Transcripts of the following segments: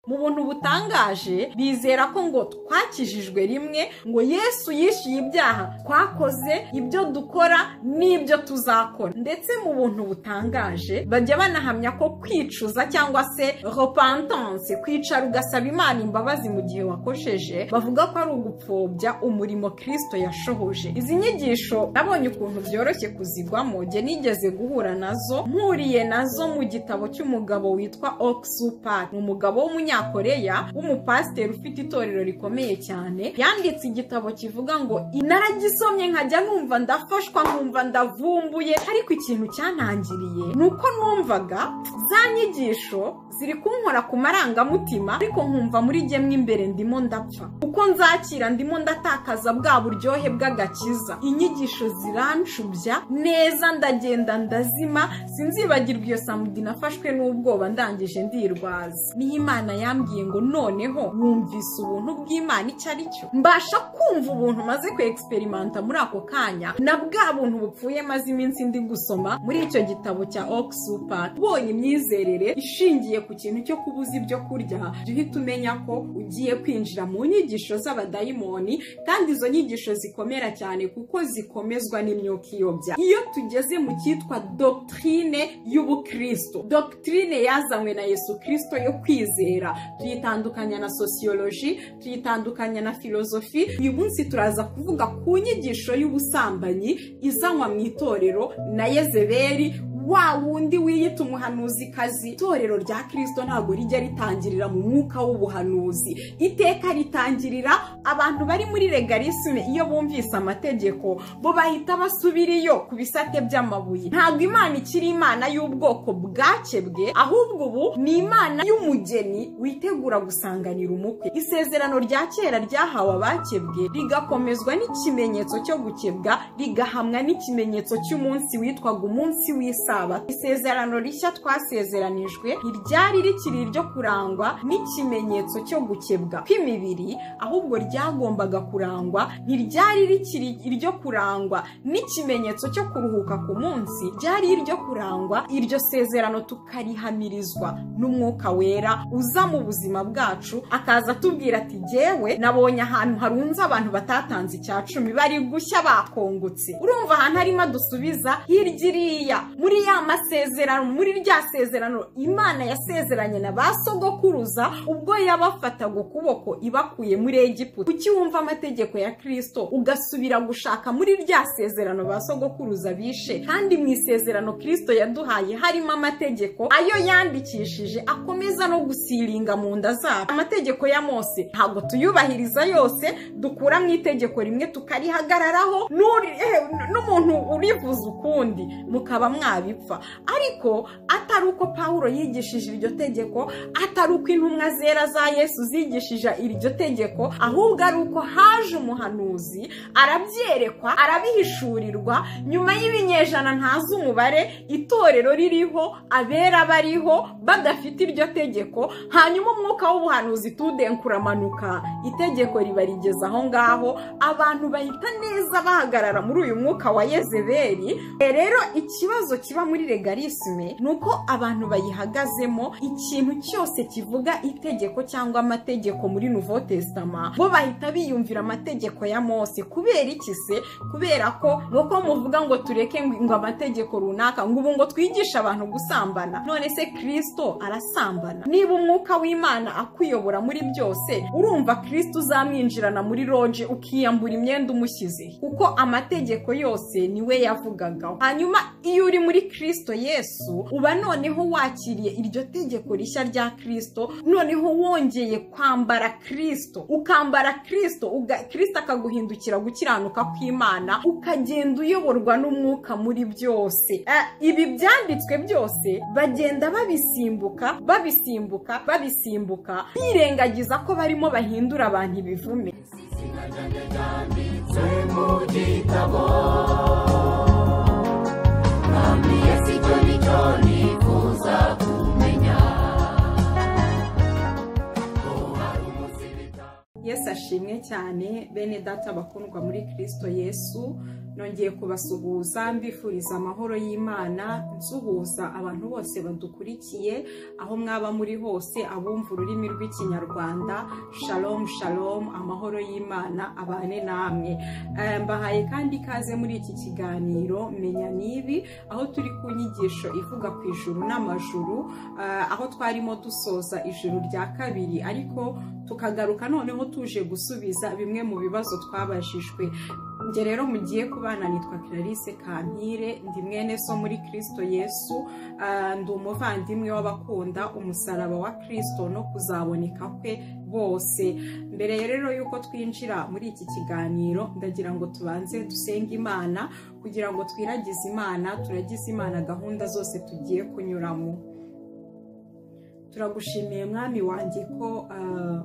mu buntu butangaje bizera ko ngo twakijijwe rimwe ngo yesu yishyuye ibyaha twakoze ibyo dukora n'ibyo tuzakora ndetse mu buntu butangaje bajya banahamya ko kwicuza cyangwa se repentance kwicara ugasaba imana imbabazi mu gihe wakosheje bavuga ko ari ugupfobya umurimo kirisito yashohoje izi nyigisho nabonye ukuntu byoroshye kuzigwamo jye nigeze guhura nazo mpuriye nazo mu gitabo cy'umugabo witwa oxupat ni umugabo w'umunyakoreya w'umupasiteri ufite itorero rikomeye cyane yanditse igitabo kivuga ngo naragisomye nkajya numva ndafashwa nkumva ndavumbuye ariko ikintu cyantangiriye ni uko numvaga za nyigisho ziri kunkora ku marangamutima ariko nkumva muri gemwe imbere ndimo ndapfa uko nzakira ndimo ndatakaza bwa buryohe bw'agakiza inyigisho zirancubya neza ndagenda ndazima sinzibagirwa iyo samudi nafashwe n'ubwoba ndangije ndirwaza niyo imana yambwiye ngo noneho wumvise ubuntu bw'imana icyo ari cyo mbasha kumva ubuntu maze kwegiserimanta muri ako kanya na bwa buntu bupfuye maze iminsi ndi gusoma muri icyo gitabo cya oxupa ubonye imyizerere ishingiye ku kintu cyo kubuza ibyo kurya jya uhita umenya ko ugiye kwinjira mu nyigisho z'abadayimoni kandi izo nyigisho zikomera cyane kuko zikomezwa n'imyuka iyobya iyo tugeze mu cyitwa dogitirine y'ubukristo dogitirine yazanywe na yesu kirisito yo kwizera tuyitandukanya na sosiyoloji tuyitandukanya na filozofi uyu munsi turaza kuvuga ku nyigisho y'ubusambanyi izanywa mu itorero na yezeberi wa wundi wiyita umuhanuzikazi itorero rya kirisito ntabwo rijya ritangirira mu mwuka w'ubuhanuzi iteka ritangirira abantu bari muri regarisme iyo bumvise amategeko bo bahita basubira iyo ku bisate by'amabuye ntabwo imana ikiri imana y'ubwoko bwake bwe ahubwo ubu ni imana y'umugeni witegura gusanganira umukwe isezerano rya kera ryahawe abakebwe rigakomezwa n'ikimenyetso cyo gukebwa rigahamwa n'ikimenyetso cy'umunsi witwaga umunsi w'isa isezerano rishya twasezeranijwe ntiryari rikiri iryo kurangwa n'ikimenyetso cyo gukebwa kw'imibiri ahubwo ryagombaga kurangwa ntiryari rikiri iryo kurangwa n'ikimenyetso cyo kuruhuka ku munsi ryari iryo kurangwa iryo sezerano tukarihamirizwa n'umwuka wera uza mu buzima bwacu akaza atubwira ati jyewe nabonye ahantu harunze abantu batatanze icya cumi bari gushya bakongotse urumva ahantu harimo dusubiza hirya iriya muri ya masezerano muri rya sezerano imana yasezeranye na ba sogokuruza ubwo yabafataga ukuboko ibakuye muri egiputa kuki wumva amategeko ya kirisito ugasubira gushaka muri rya sezerano ba sogokuruza bishe kandi mu isezerano kirisito yaduhaye harimo amategeko ayo yandikishije akomeza no gusiringa mu nda zacu amategeko ya mose ntabwo tuyubahiriza yose dukura mu itegeko rimwe tukarihagararaho n'umuntu urivuza ukundi mukaba mwabipfa ariko atari uko pawulo yigishije iryo tegeko atari uko intumwa zera za yesu zigishije iryo tegeko ahubwo ari uko haje umuhanuzi arabyerekwa arabihishurirwa nyuma y'ibinyejana ntazi umubare itorero ririho abera bariho badafite iryo tegeko hanyuma umwuka w'ubuhanuzi tudenkuramanuka itegeko riba rigeze aho ngaho abantu bahita neza bahagarara muri uyu mwuka wa yezeberi rero ikibazo kiba muri regarisme ni uko abantu bayihagazemo ikintu cyose kivuga itegeko cyangwa amategeko muri nuvo tesitama bo bahita biyumvira amategeko ya mose kubera iki se kubera ko nuko muvuga ngo tureke ngo amategeko runaka ngo ubu ngo twigishe abantu gusambana none se kirisito arasambana niba umwuka w'imana akuyobora muri byose urumva kirisito uzamwinjirana muri roje ukiyambura imyenda umushyize kuko amategeko yose niwe yavugagaho hanyuma iyo uri muri kirisito yesu uba noneho wakiriye iryo tegeko rishya rya kirisito noneho wongeye kwambara kirisito ukambara kirisito kirisito akaguhindukira gukiranuka kw'imana ukagenda uyoborwa n'umwuka muri byose ibi byanditswe byose bagenda babisimbuka babisimbuka babisimbuka birengagiza ko barimo bahindura abantu ibivume icyo nicyo nifuza kumenya ko hari umunsi bita yesu ashimwe cyane bene data bakundwa muri kirisito yesu nongeye kubasuhuza mbifuriza amahoro y'imana nsuhuza abantu bose badukurikiye aho mwaba muri hose abumva ururimi rw'ikinyarwanda shalom shalom amahoro y'imana abane namwe Eh, mbahaye kandi ikaze muri iki kiganiro menya n'ibi aho turi ku nyigisho ivuga ku ijuru n'amajuru eh, aho twarimo dusoza ijuru rya kabiri ariko tukagaruka noneho tuje gusubiza bimwe mu bibazo twabajijwe njye rero mugiye kubana nitwa clarisse kampire ndi mwene so muri kirisito yesu Ah, ndi umuvandimwe w'abakunda umusaraba wa kirisito no kuzaboneka kwe bose mbere rero y'uko twinjira muri iki kiganiro ndagira ngo tubanze dusenge imana kugira ngo twiragize imana turagize imana gahunda zose tugiye kunyuramo turagushimiye mwami wanjye ko ah,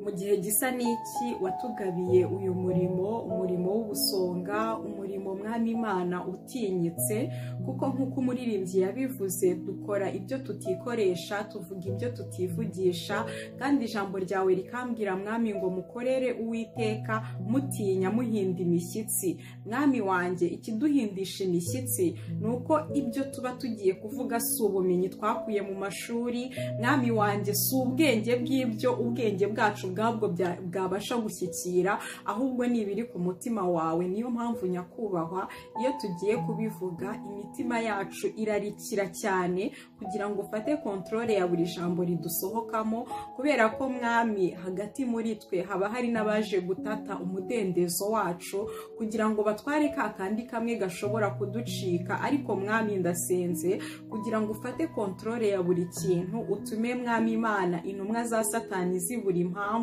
mu gihe gisa n'iki watugabiye uyu murimo umurimo w'ubusonga umurimo mwami imana utinyitse kuko nk'uko umuririmbyi yabivuze dukora ibyo tutikoresha tuvuga ibyo tutivugisha kandi ijambo ryawe rikambwira mwami ngo mukorere uwiteka mutinya muhinda imishyitsi mwami wanjye ikiduhindisha imishyitsi ni uko ibyo tuba tugiye kuvuga si ubumenyi twakuye mu mashuri mwami wanjye si ubwenge bw'ibyo ubwenge bwacu bwabwo bya- bwabasha gushyikira ahubwo ni ibiri ku mutima wawe niyo mpamvu nyakubahwa iyo tugiye kubivuga imitima yacu irarikira cyane kugira ngo ufate kontorore ya buri jambo ridusohokamo kubera ko mwami hagati muri twe haba hari n'abaje gutata umudendezo wacu kugira ngo batware ka kandi kamwe gashobora kuducika ariko mwami ndasenze kugira ngo ufate kontorore ya buri kintu utume mwami imana intumwa za satani zibura impamvu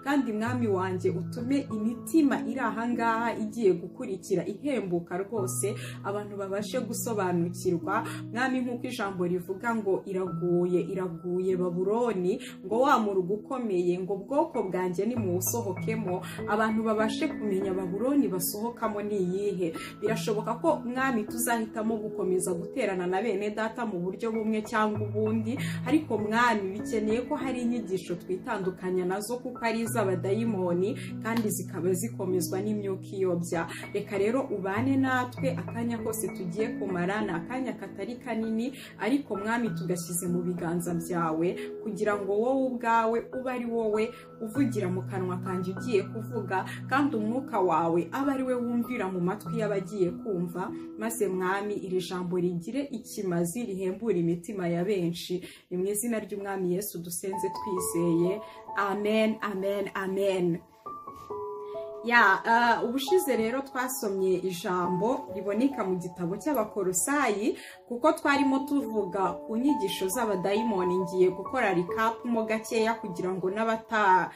kandi mwami wanjye utume imitima iri ahangaha igiye gukurikira ihembuka rwose abantu babashe gusobanukirwa mwami nk'uko ijambo rivuga ngo iraguye iraguye babuloni ngo wa murugo ukomeye ngo ubwoko bwanjye nimuwusohokemo abantu babashe kumenya babuloni basohokamo ni iyihe birashoboka ko mwami tuzahitamo gukomeza guterana na bene data mu buryo bumwe cyangwa ubundi ariko mwami bikeneye ko hari inyigisho twitandukanya nazo kuko ari iz'abadayimoni kandi zikaba zikomezwa n'imyuka iyobya reka rero ubane natwe akanya kose tugiye kumara ni akanya katari kanini ariko mwami tugashyize mu biganza byawe kugira ngo wowe ubwawe ube ari wowe uvugira mu kanwa kanjye ugiye kuvuga kandi umwuka wawe abe ari we wumvira mu matwi y'abagiye kumva maze mwami iri jambo rigire ikimazi rihembura imitima ya benshi ni mu izina ry'umwami yesu dusenze twizeye amen amen amen ya eh, ubushize rero twasomye ijambo riboneka mu gitabo cy'abakorosayi kuko twarimo tuvuga ku nyigisho z'abadayimoni ngiye gukora rikapu mo gakeya kugira ngo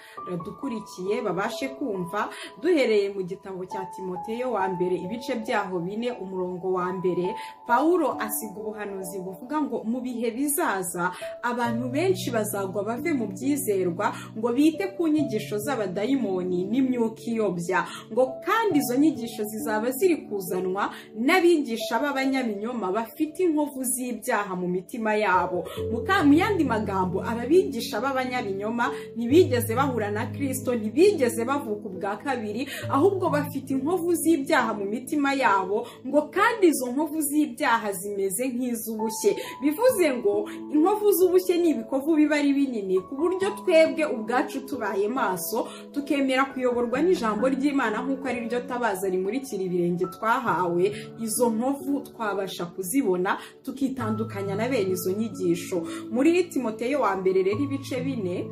n'abataradukurikiye babashe kumva duhereye mu gitabo cya timoteyo wa mbere ibice byaho bine umurongo wa mbere pawulo asiga ubuhanuzi buvuga ngo mu bihe bizaza abantu benshi bazagwa bave mu byizerwa ngo bite ku nyigisho z'abadayimoni n'imyuka iyobya ngo kandi izo nyigisho zizaba ziri kuzanwa n'abigisha b'abanyabinyoma bafite inkovu z'ibyaha mu mitima yabo mu ka- mu yandi magambo ababigisha b'abanyabinyoma ntibigeze bahura na kirisito ntibigeze bavuka ubwa kabiri ahubwo bafite inkovu z'ibyaha mu mitima yabo ngo kandi izo nkovu z'ibyaha zimeze nk'iz'ubushye bivuze ngo inkovu z'ubushye ni ibikovu biba ari binini ku buryo twebwe ubwacu tubaye maso tukemera kuyoborwa n'ijambo ry'imana nk'uko ari ryo tabaza rimurikira ibirenge twahawe izo nkovu twabasha kuzibona tukitandukanya na bene izo nyigisho muri timoteyo wa mbere rero ibice bine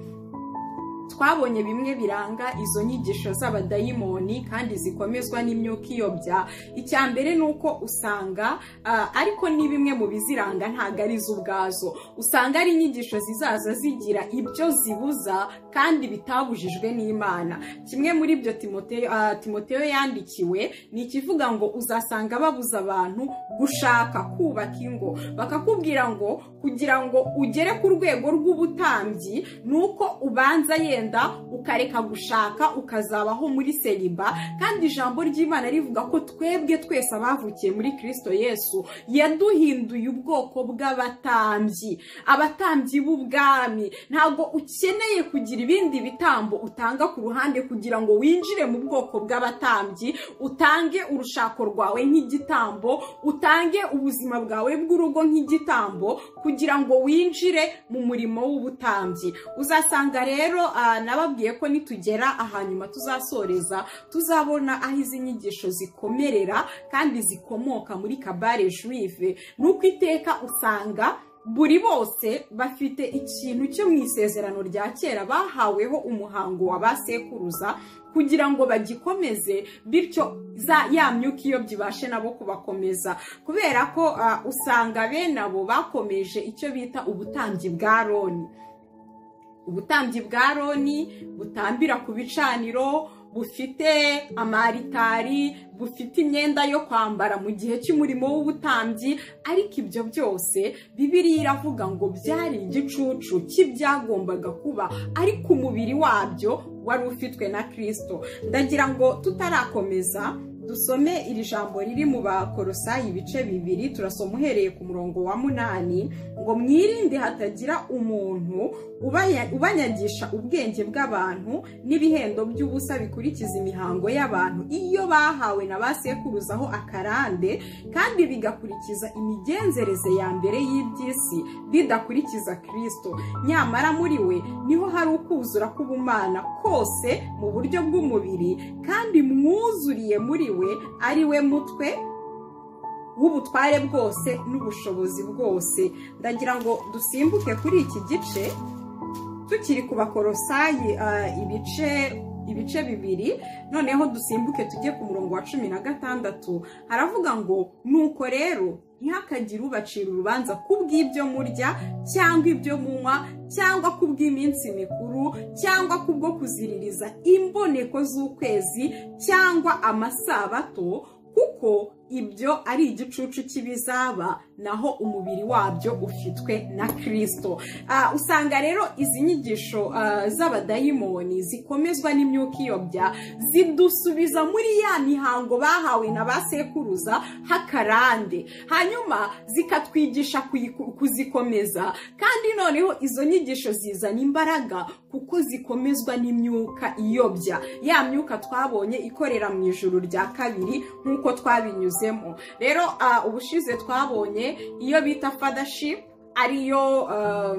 twabonye bimwe biranga izo nyigisho z'abadayimoni kandi zikomezwa n'imyuka iyobya icya mbere ni uko usanga ah, ariko ni bimwe mu biziranga ntabwo ari zo ubwazo usanga ari inyigisho zizaza zigira ibyo zibuza kandi bitabujijwe n'imana kimwe muri ibyo timoteyo ah, Timoteyo yandikiwe ni ikivuga ngo uzasanga babuza abantu gushaka kubaka ingo bakakubwira ngo kugira ngo ugere ku rwego rw'ubutambyi ni uko ubanza ye wenda ukareka gushaka ukazabaho muri seriba kandi ijambo ry'imana rivuga ko twebwe twese abavukiye muri kirisito yesu yaduhinduye ubwoko bw'abatambyi abatambyi b'ubwami ntabwo ukeneye kugira ibindi bitambo utanga ku ruhande kugira ngo winjire mu bwoko bw'abatambyi utange urushako rwawe nk'igitambo utange ubuzima bwawe bw'urugo nk'igitambo kugira ngo winjire mu murimo w'ubutambyi uzasanga rero ah, nababwiye ko nitugera ahanyuma tuzasoreza tuzabona aho izi nyigisho zikomerera kandi zikomoka muri kabare juive ni uko iteka usanga buri bose bafite ikintu cyo mu isezerano rya kera bahaweho umuhango wa ba sekuruza kugira ngo bagikomeze bityo za ya myuka iyo byibashe nabo kubakomeza kubera ko ah, usanga bene abo bakomeje icyo bita ubutambyi bwa roni ubutambyi bwa roni butambira ku bicaniro bufite amaritari bufite imyenda yo kwambara mu gihe cy'umurimo w'ubutambyi ariko ibyo byose bibiriya iravuga ngo byari igicucu cy'ibyagombaga kuba ariko umubiri wabyo wari ufitwe na kirisito ndagira ngo tutarakomeza dusome iri jambo riri mu bakorosayi ibice bibiri turasoma uhereye ku murongo wa munani ngo mwirinde hatagira umuntu ubaya- ubanyagisha ubwenge bw'abantu n'ibihendo by'ubusa bikurikiza imihango y'abantu iyo bahawe na ba sekuruzaho akarande kandi bigakurikiza imigenzereze ya mbere y'iby'isi bidakurikiza kirisito nyamara muri we niho hari ukuzura k'ubumana kose mu buryo bw'umubiri kandi mwuzuriye muri we ari we mutwe w'ubutware bwose n'ubushobozi bwose ndagira ngo dusimbuke kuri iki gice tukiri ku bakorosayi ah, ibice ibice bibiri noneho dusimbuke tujye ku murongo wa cumi na gatandatu haravuga ngo nuko rero ntihakagire ubacira urubanza ku bw'ibyo murya cyangwa ibyo munywa cyangwa ku bw'iminsi mikuru cyangwa ku bwo kuziririza imboneko z'ukwezi cyangwa amasabato kuko ibyo ari igicucu cy'ibizaba naho umubiri wabyo ufitwe na kirisito Ah, usanga rero izi nyigisho ah, z'abadayimoni zikomezwa n'imyuka iyobya zidusubiza muri ya mihango bahawe na ba sekuruza hakarande hanyuma zikatwigisha kuyiku- kuzikomeza kandi noneho izo nyigisho zizana imbaraga kuko zikomezwa n'imyuka iyobya ya myuka twabonye ikorera mu ijuru rya kabiri nk'uko twabinyuzemo rero ah, ubushize twabonye iyo bita fadaship ariyo ah,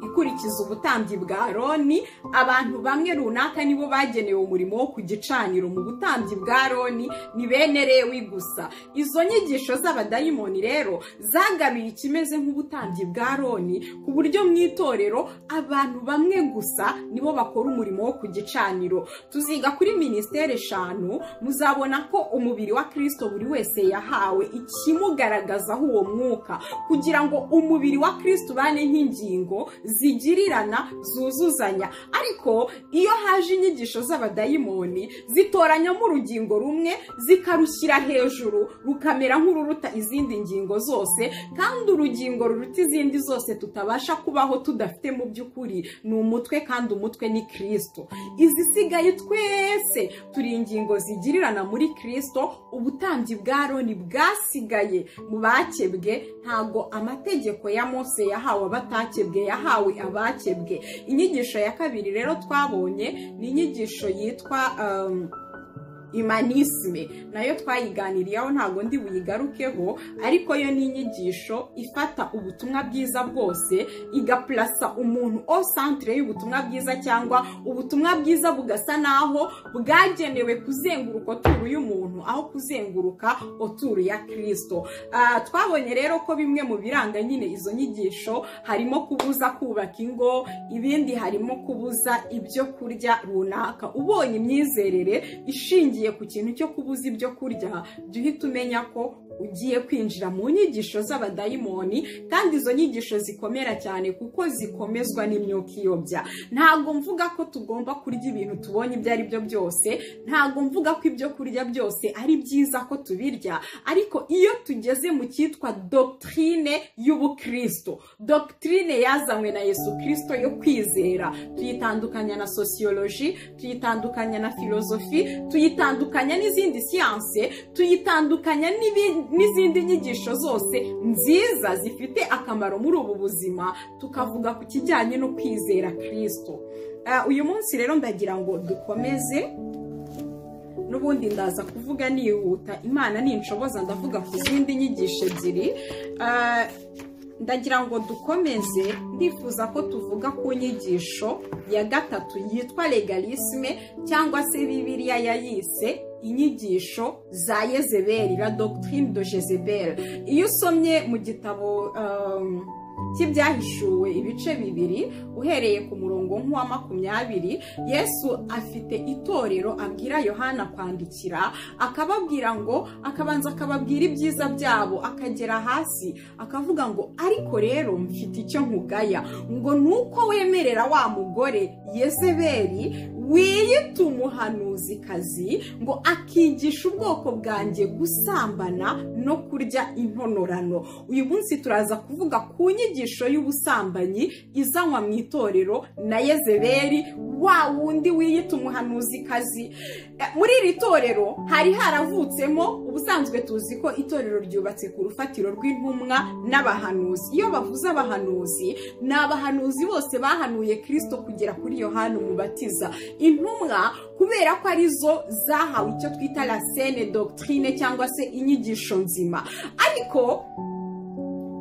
ikurikiza ubutambyi bwa roni abantu bamwe runaka nibo bagenewe umurimo wo ku gicaniro mu butambyi bwa roni ni bene lewi gusa izo nyigisho z'abadayimoni rero zagaruye ikimeze nk'ubutambyi bwa roni ku buryo mu itorero abantu bamwe gusa nibo bakora umurimo wo ku gicaniro tuziga kuri minisiteri eshanu muzabona ko umubiri wa kirisito buri wese yahawe ikimugaragazaho uwo mwuka kugira ngo umubiri wa kirisito ubane nk'ingingo zigirirana zuzuzanya ariko iyo haje inyigisho z'abadayimoni zitoranyamo urugingo rumwe zikarushyira hejuru rukamera nk'ururuta izindi ngingo zose kandi urugingo ruruta izindi zose tutabasha kubaho tudafite mu by'ukuri ni umutwe kandi umutwe ni kirisito izisigaye twese turi ingingo zigirirana muri kirisito ubutambyi bwa roni bwasigaye mu bakebwe ntabwo amategeko ya mose yahawe abatakebwe yahawe abakebwe inyigisho ya kabiri rero twabonye ni inyigisho yitwa um, imanisme nayo twayiganiriyeho ntabwo ndi buyigarukeho ariko yo ni inyigisho ifata ubutumwa bwiza bwose igapurasa umuntu au centre y'ubutumwa bwiza cyangwa ubutumwa bwiza bugasa naho bwagenewe kuzenguruka oturu y'umuntu aho kuzenguruka oturu ya kirisito Ah, twabonye rero ko bimwe mu biranga nyine izo nyigisho harimo kubuza kubaka ingo ibindi harimo kubuza ibyo kurya runaka ubonye imyizerere ishingiye ku kintu cyo kubuza ibyo kurya jya uhita umenya ko ugiye kwinjira mu nyigisho z'abadayimoni kandi izo nyigisho zikomera cyane kuko zikomezwa n'imyuka iyobya ntabwo mvuga ko tugomba kurya ibintu tubonye ibyo ari byo byose ntabwo mvuga ko ibyo kurya byose ari byiza ko tubirya ariko iyo tugeze mu cyitwa dogitirine y'ubukristo dogitirine yazanywe na yesu kirisito yo kwizera tuyitandukanya na sosiyoloji tuyitandukanya na filozofi tuyitandukanya n'izindi siyanse tuyitandukanya n'ibi- n'izindi nyigisho zose nziza zifite akamaro muri ubu buzima tukavuga ku kijyanye no kwizera kirisito Ah, uyu munsi rero ndagira ngo dukomeze n'ubundi ndaza kuvuga nihuta imana ninshoboza ndavuga ku zindi nyigisho ebyiri Ah, ndagira ngo dukomeze ndifuza ko tuvuga ku nyigisho ya gatatu yitwa legalisme cyangwa se bibiliya yayise inyigisho za yezebeli la doctrine de jezebel iyo usomye mu gitabo um, cy'ibyahishuwe ibice bibiri uhereye ku murongo nk'uwa makumyabiri yesu afite itorero abwira yohana kwandikira akababwira ngo akabanza akababwira ibyiza byabo akagera hasi akavuga ngo ariko rero mfite icyo nkugaya ngo ni uko wemerera wa mugore yezebeli wiyita umuhanuzikazi ngo akigisha ubwoko bwanjye gusambana no kurya intonorano uyu munsi turaza kuvuga ku nyigisho y'ubusambanyi izanwa mu itorero na yezebeli wa wundi wiyita umuhanuzikazi Eh, muri iri torero hari haravutsemo ubusanzwe tuzi ko itorero ryubatse ku rufatiro rw'intumwa n'abahanuzi iyo bavuze abahanuzi ni abahanuzi bose bahanuye kirisito kugera kuri yohana umubatiza intumwa kubera ko arizo zahawe icyo twita la sene doctrine cyangwa se inyigisho nzima ariko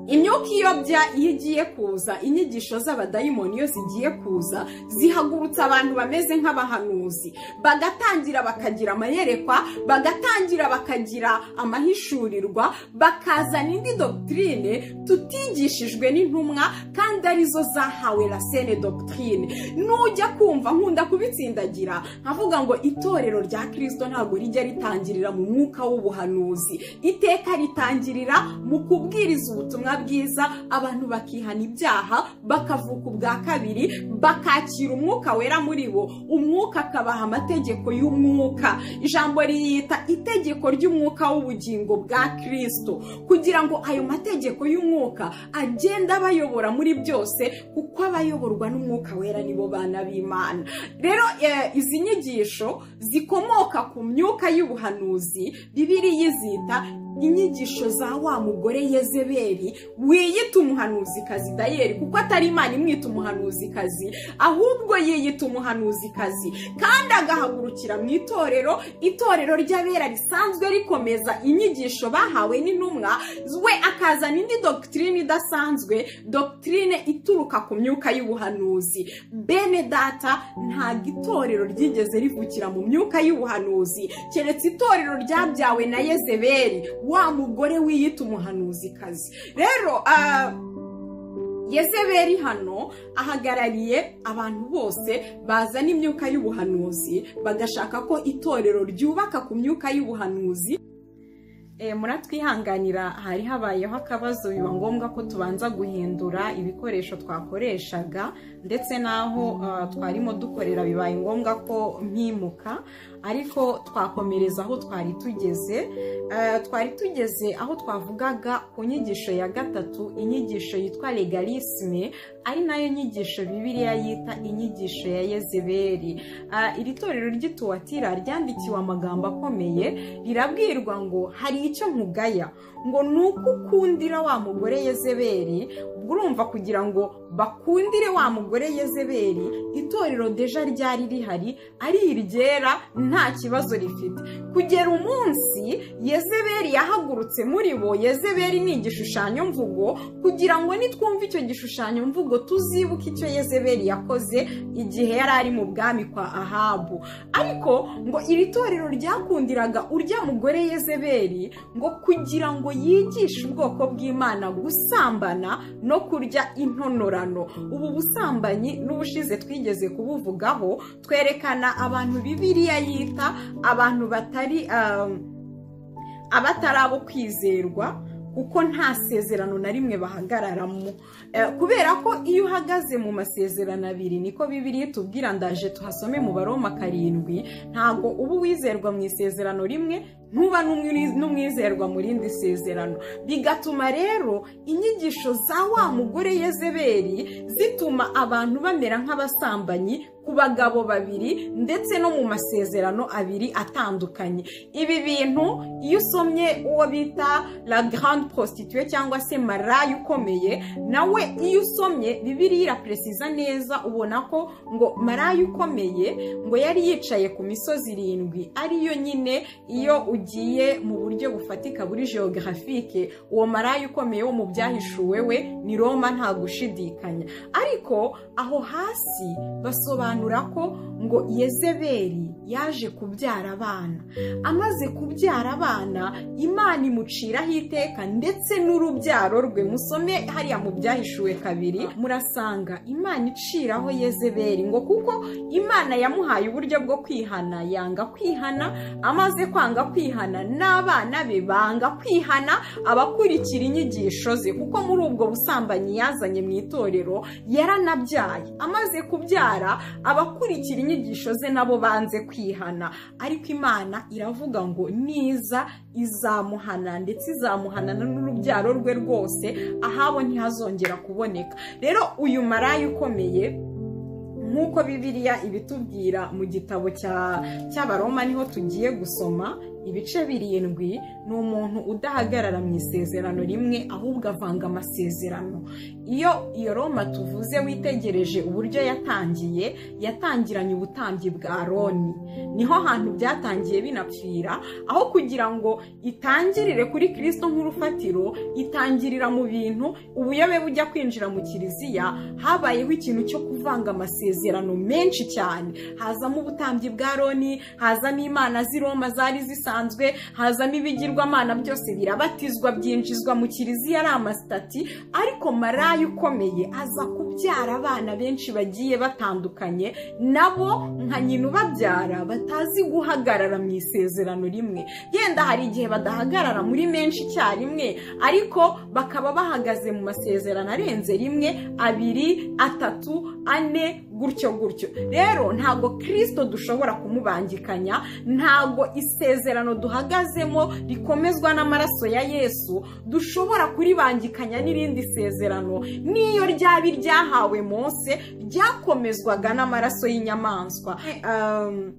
imyuka iyobya iyo igiye kuza inyigisho z'abadayimoni iyo zigiye kuza zihagurutsa abantu bameze nk'abahanuzi bagatangira bakagira amayerekwa bagatangira bakagira amahishurirwa bakazana indi dogitirine tutigishijwe n'intumwa kandi arizo zahawe la sene dogitirine nujya kumva nkunda kubitsindagira nkavuga ngo itorero rya kirisito ntabwo rijya ritangirira mu mwuka w'ubuhanuzi iteka ritangirira mu kubwiriza ubutumwa bwiza abantu bakihana ibyaha bakavuka ubwa kabiri bakakira umwuka wera muri bo umwuka akabaha amategeko y'umwuka ijambo riyita itegeko ry'umwuka w'ubugingo bwa kirisito kugira ngo ayo mategeko y'umwuka agende abayobora muri byose kuko abayoborwa n'umwuka wera nibo bana b'imana rero eh, izi nyigisho zikomoka ku myuka y'ubuhanuzi bibiri yizita inyigisho za wa mugore yezebeli wiyita umuhanuzikazi dayeri kuko atari imana imwita umuhanuzikazi ahubwo yiyita umuhanuzikazi kandi agahagurukira mu itorero itorero ry'abera risanzwe rikomeza inyigisho bahawe n'intumwa we akazana indi dogitirine idasanzwe dogitirine ituruka ku myuka y'ubuhanuzi bene data ntabwo itorero ryigeze rivukira mu myuka y'ubuhanuzi keretse itorero ryabyawe na yezebeli wa mugore wiyita umuhanuzikazi rero ah, Yezebeli hano ahagarariye abantu bose bazana imyuka y'ubuhanuzi bagashaka ko itorero ryubaka ku myuka y'ubuhanuzi Eh, muratwihanganira hari habayeho akabazo biba ngombwa ko tubanza guhindura ibikoresho twakoreshaga ndetse n'aho ah, twarimo dukorera bibaye ngombwa ko mpimuka ariko twakomereza aho twari tugeze Eh, twari tugeze aho twavugaga ku nyigisho ya gatatu inyigisho yitwa legalisme ari nayo nyigisho bibiliya yita inyigisho ya yezebeli Ah, iri torero ry'ituwatira ryandikiwe amagambo akomeye rirabwirwa ngo hari icyo nkugaya ngo ni uko ukundira wa mugore yezebeli ubwo urumva kugira ngo bakundire wa mugore yezebeli itorero deja ryari rihari ari iryera nta kibazo rifite kugera umunsi yezebeli yahagurutse muri bo yezebeli ni igishushanyo mvugo kugira ngo nitwumve icyo gishushanyo mvugo tuzibuke icyo yezebeli yakoze igihe yari ari mu bwami kwa ahabu ariko ngo iri torero ryakundiraga urya mugore yezebeli ngo kugira ngo yigishe ubwoko bw'imana gusambana no kurya intonorano ubu busambanyi n'ubushize twigeze kubuvugaho twerekana abantu bibiliya yita abantu batari um, abatari abo kwizerwa kuko nta sezerano na rimwe bahagararamo Eh, kubera ko iyo uhagaze mu masezerano abiri niko bibiri tubwira ndaje tuhasome mu baroma karindwi ntabwo uba uwizerwa mu isezerano rimwe ntuba n'umwi- n'umwizerwa mu rindi sezerano bigatuma rero inyigisho za wa mugore yezeberi zituma abantu bamera nk'abasambanyi ku bagabo babiri ndetse no mu masezerano abiri atandukanye ibi bintu iyo usomye uwo bita la grande prostituée cyangwa se maraya ukomeye nawe iyo usomye bibiriya iraperesiza neza ubona ko ngo maraya ukomeye ngo yari yicaye ku misozi irindwi ariyo nyine iyo ugiye mu buryo bufatika buri geographique uwo maraya ukomeye wo mu byahishuwe we ni roma nta gushidikanya ariko aho hasi basobanura ko ngo yezeberi yaje kubyara abana amaze kubyara abana imana imuciraho iteka ndetse n'urubyaro rwe musome hariya mu byahishuwe kabiri murasanga imana iciraho yezeberi ngo kuko imana yamuhaye uburyo bwo kwihana yanga kwihana amaze kwanga kwihana n'abana be banga kwihana abakurikira inyigisho ze kuko muri ubwo busambanyi yazanye mu itorero yaranabyaye amaze kubyara abakurikira inyigisho ze nabo banze kwihana ariko imana iravuga ngo niza izamuhana ndetse izamuhanana n'urubyaro rwe rwose ahabo ntihazongera kuboneka rero uyu maraya ukomeye nk'uko bibiliya ibitubwira mu gitabo cya- cy'abaroma niho tugiye gusoma ibice birindwi ni umuntu udahagarara mu isezerano rimwe ahubwo avanga amasezerano iyo iyo roma tuvuze witegereje uburyo yatangiye yatangiranye ubutambyi bwa roni niho hantu byatangiye binapfira aho kugira ngo itangirire kuri kirisito nk'urufatiro itangirira mu bintu ubuyobe bujya kwinjira mu kiliziya habayeho ikintu cyo kuvanga amasezerano menshi cyane hazamo ubutambyi bwa roni hazamo imana z'i roma zari zisanzwe hazamo ibigirwamana byose birabatizwa byinjizwa mu kiliziya ari amasitati ariko maraya ukomeye aza kubyara abana benshi bagiye batandukanye nabo nka nyina ubabyara batazi guhagarara mu isezerano rimwe yenda hari igihe badahagarara muri menshi icyarimwe ariko bakaba bahagaze mu masezerano arenze rimwe abiri atatu ane gutyo gutyo rero ntabwo kirisito dushobora kumubangikanya ntabwo isezerano duhagazemo rikomezwa n'amaraso ya yesu dushobora kuribangikanya n'irindi sezerano n'iyo ryaba iryahawe mose ryakomezwaga n'amaraso y'inyamaswa Um,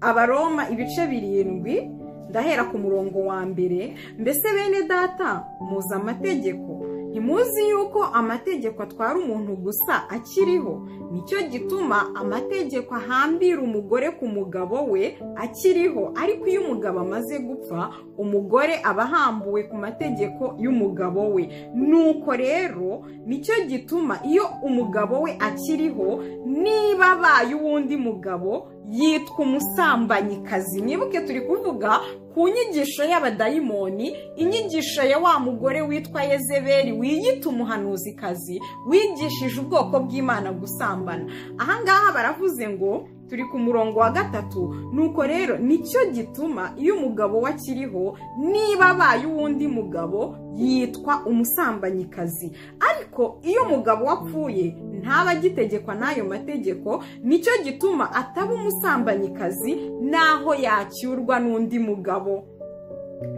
abaroma ibice birindwi ndahera ku murongo wa mbere mbese bene data muzi amategeko ntimuzi yuko amategeko atwara umuntu gusa akiriho nicyo gituma amategeko ahambira umugore ku mugabo we akiriho ariko iyo umugabo amaze gupfa umugore aba ahambuwe ku mategeko y'umugabo we nuko rero nicyo gituma iyo umugabo we akiriho niba abaye uwundi mugabo yitwa umusambanyikazi mwibuke turi kuvuga ku nyigisho y'abadayimoni inyigisho ya wa mugore witwa yezeberi wiyita umuhanuzikazi wigishije ubwoko bw'imana gusambana ahangaha baravuze ngo turi ku murongo wa gatatu nuko rero nicyo gituma iyo umugabo we akiriho niba abaye uwundi mugabo yitwa umusambanyikazi ariko iyo umugabo we apfuye ntaba agitegekwa n'ayo mategeko nicyo gituma ataba umusambanyikazi n'aho yacyurwa n'undi mugabo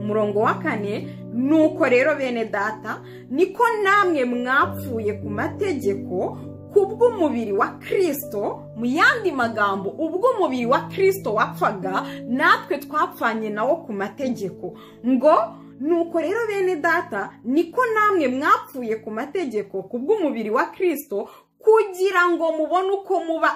umurongo wa kane nuko rero bene data niko namwe mwapfuye ku mategeko kubw'umubiri wa kirisito mu yandi magambo ubw'umubiri wa kirisito wapfaga natwe twapfanye nawo ku mategeko ngo nuko rero bene data niko namwe mwapfuye ku mategeko kubw'umubiri wa kirisito kugira ngo mubone uko muba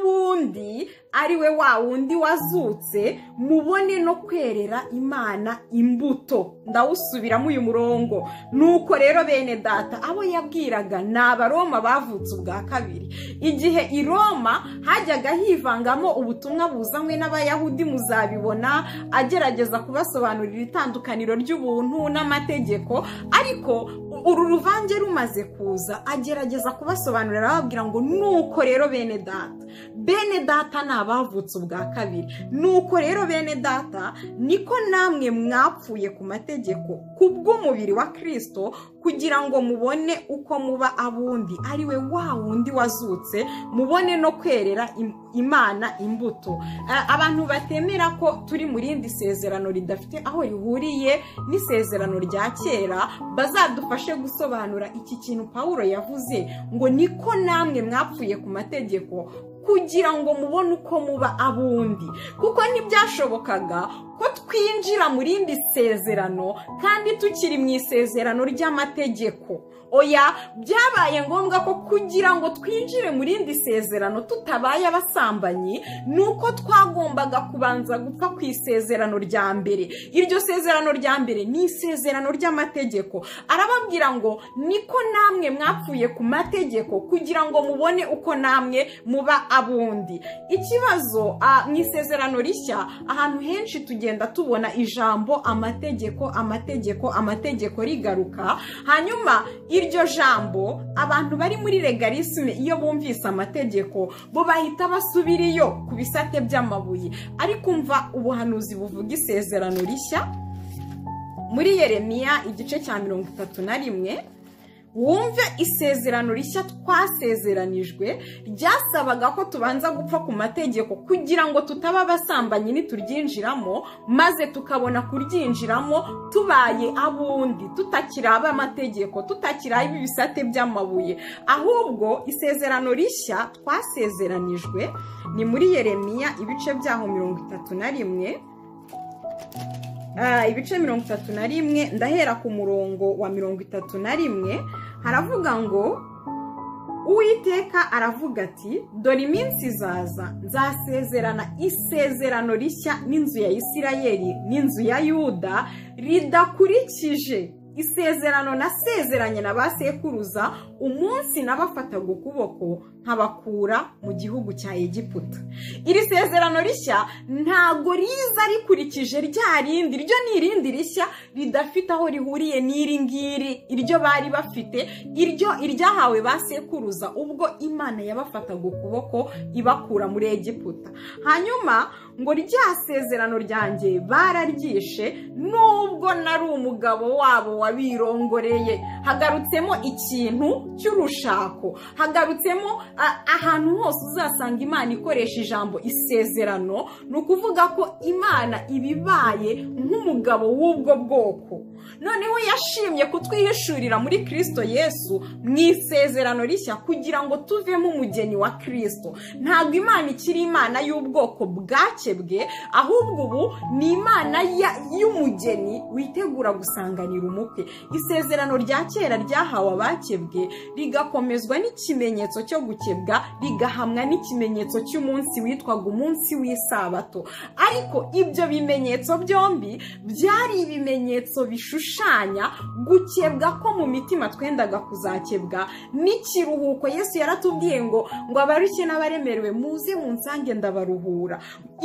abundi ari we wa wundi wazutse mubone no kwerera imana imbuto ndawusubiramo uyu murongo nuko rero bene data abo yabwiraga ni abaroma bavutse ubwa kabiri igihe i roma hajyaga hivangamo ubutumwa buzanywe n'abayahudi muzabibona agerageza kubasobanurira itandukaniro ry'ubuntu n'amategeko ariko uru ruvange rumaze kuza agerageza kubasobanurira arababwira ngo nuko rero bene data bene data ni abavutse ubwa kabiri nuko rero bene data niko namwe mwapfuye ku mategeko ku bw'umubiri wa kirisito kugira ngo mubone uko muba abundi ari we wa wundi wazutse mubone no kwerera im- imana imbuto A- abantu batemera ko turi mu rindi sezerano ridafite aho rihuriye n'isezerano rya kera bazadufashe gusobanura iki kintu pawulo yavuze ngo niko namwe mwapfuye ku mategeko kugira ngo mubone uko muba abundi kuko ntibyashobokaga ko twinjira mu rindi sezerano kandi tukiri mu isezerano ry'amategeko oya byabaye ngombwa ko kugira ngo twinjire mu rindi sezerano tutabaye abasambanyi ni uko twagombaga kubanza gupfa ku isezerano rya mbere iryo sezerano rya mbere ni isezerano ry'amategeko arababwira ngo niko namwe mwapfuye ku mategeko kugira ngo mubone uko namwe muba abundi ikibazo ah, mu isezerano rishya ahantu henshi tugenda tubona ijambo amategeko amategeko amategeko rigaruka hanyuma iryo jambo abantu bari muri legalisme iyo bumvise amategeko bo bahita basubiriyo ku bisate by'amabuye ariko umva ubuhanuzi buvuga isezerano rishya muri yeremiya igice cya mirongo itatu na rimwe wumve isezerano rishya twasezeranijwe ryasabaga ko tubanza gupfa ku mategeko kugira ngo tutaba abasambanyi nituryinjiramo maze tukabona kuryinjiramo tubaye abundi tutakiri ab'amategeko tutakiri ab'ibisate by'amabuye ahubwo isezerano rishya twasezeranijwe ni muri yeremiya ibice byaho mirongo itatu na rimwe Ah, ibice mirongo itatu na rimwe ndahera ku murongo wa mirongo itatu na rimwe haravuga ngo uwiteka aravuga ati dore iminsi izaza nzasezerana isezerano rishya n'inzu ya isirayeli n'inzu ya yuda ridakurikije isezerano nasezeranye na ba sekuruza umunsi nabafataga ukuboko nkabakura mu gihugu cya egiputa iri sezerano rishya ntago riza rikurikije rya rindi ryo ni irindi rishya ridafite aho rihuriye n'iri ngiri iryo bari bafite iryo iryahawe ba sekuruza ubwo imana yabafataga ukuboko ibakura muri egiputa hanyuma ngo rya sezerano ryanjye bararyishe nubwo nari umugabo wabo wabirongoreye hagarutsemo ikintu cy'urushako hagarutsemo a- ahantu hose uzasanga imana ikoresha ijambo isezerano ni ukuvuga ko imana ibibaye nk'umugabo w'ubwo bwoko noneho yashimye kutwihishurira muri kirisito yesu mu isezerano rishya kugira ngo tuvemo umugeni wa kirisito ntabwo imana ikiri imana y'ubwoko bwakebwe ahubwo ubu ni imana ya- y'umugeni witegura gusanganira umukwe isezerano rya kera ryahawe abakebwe rigakomezwa n'ikimenyetso cyo gukebwa rigahamwa n'ikimenyetso cy'umunsi witwaga umunsi w'isabato ariko ibyo bimenyetso byombi byari ibimenyetso bishushanya gukebwa ko mu mitima twendaga kuzakebwa n'ikiruhuko yesu yaratubwiye ngo ngo abarushye n'abaremerewe muze munsange ndabaruhura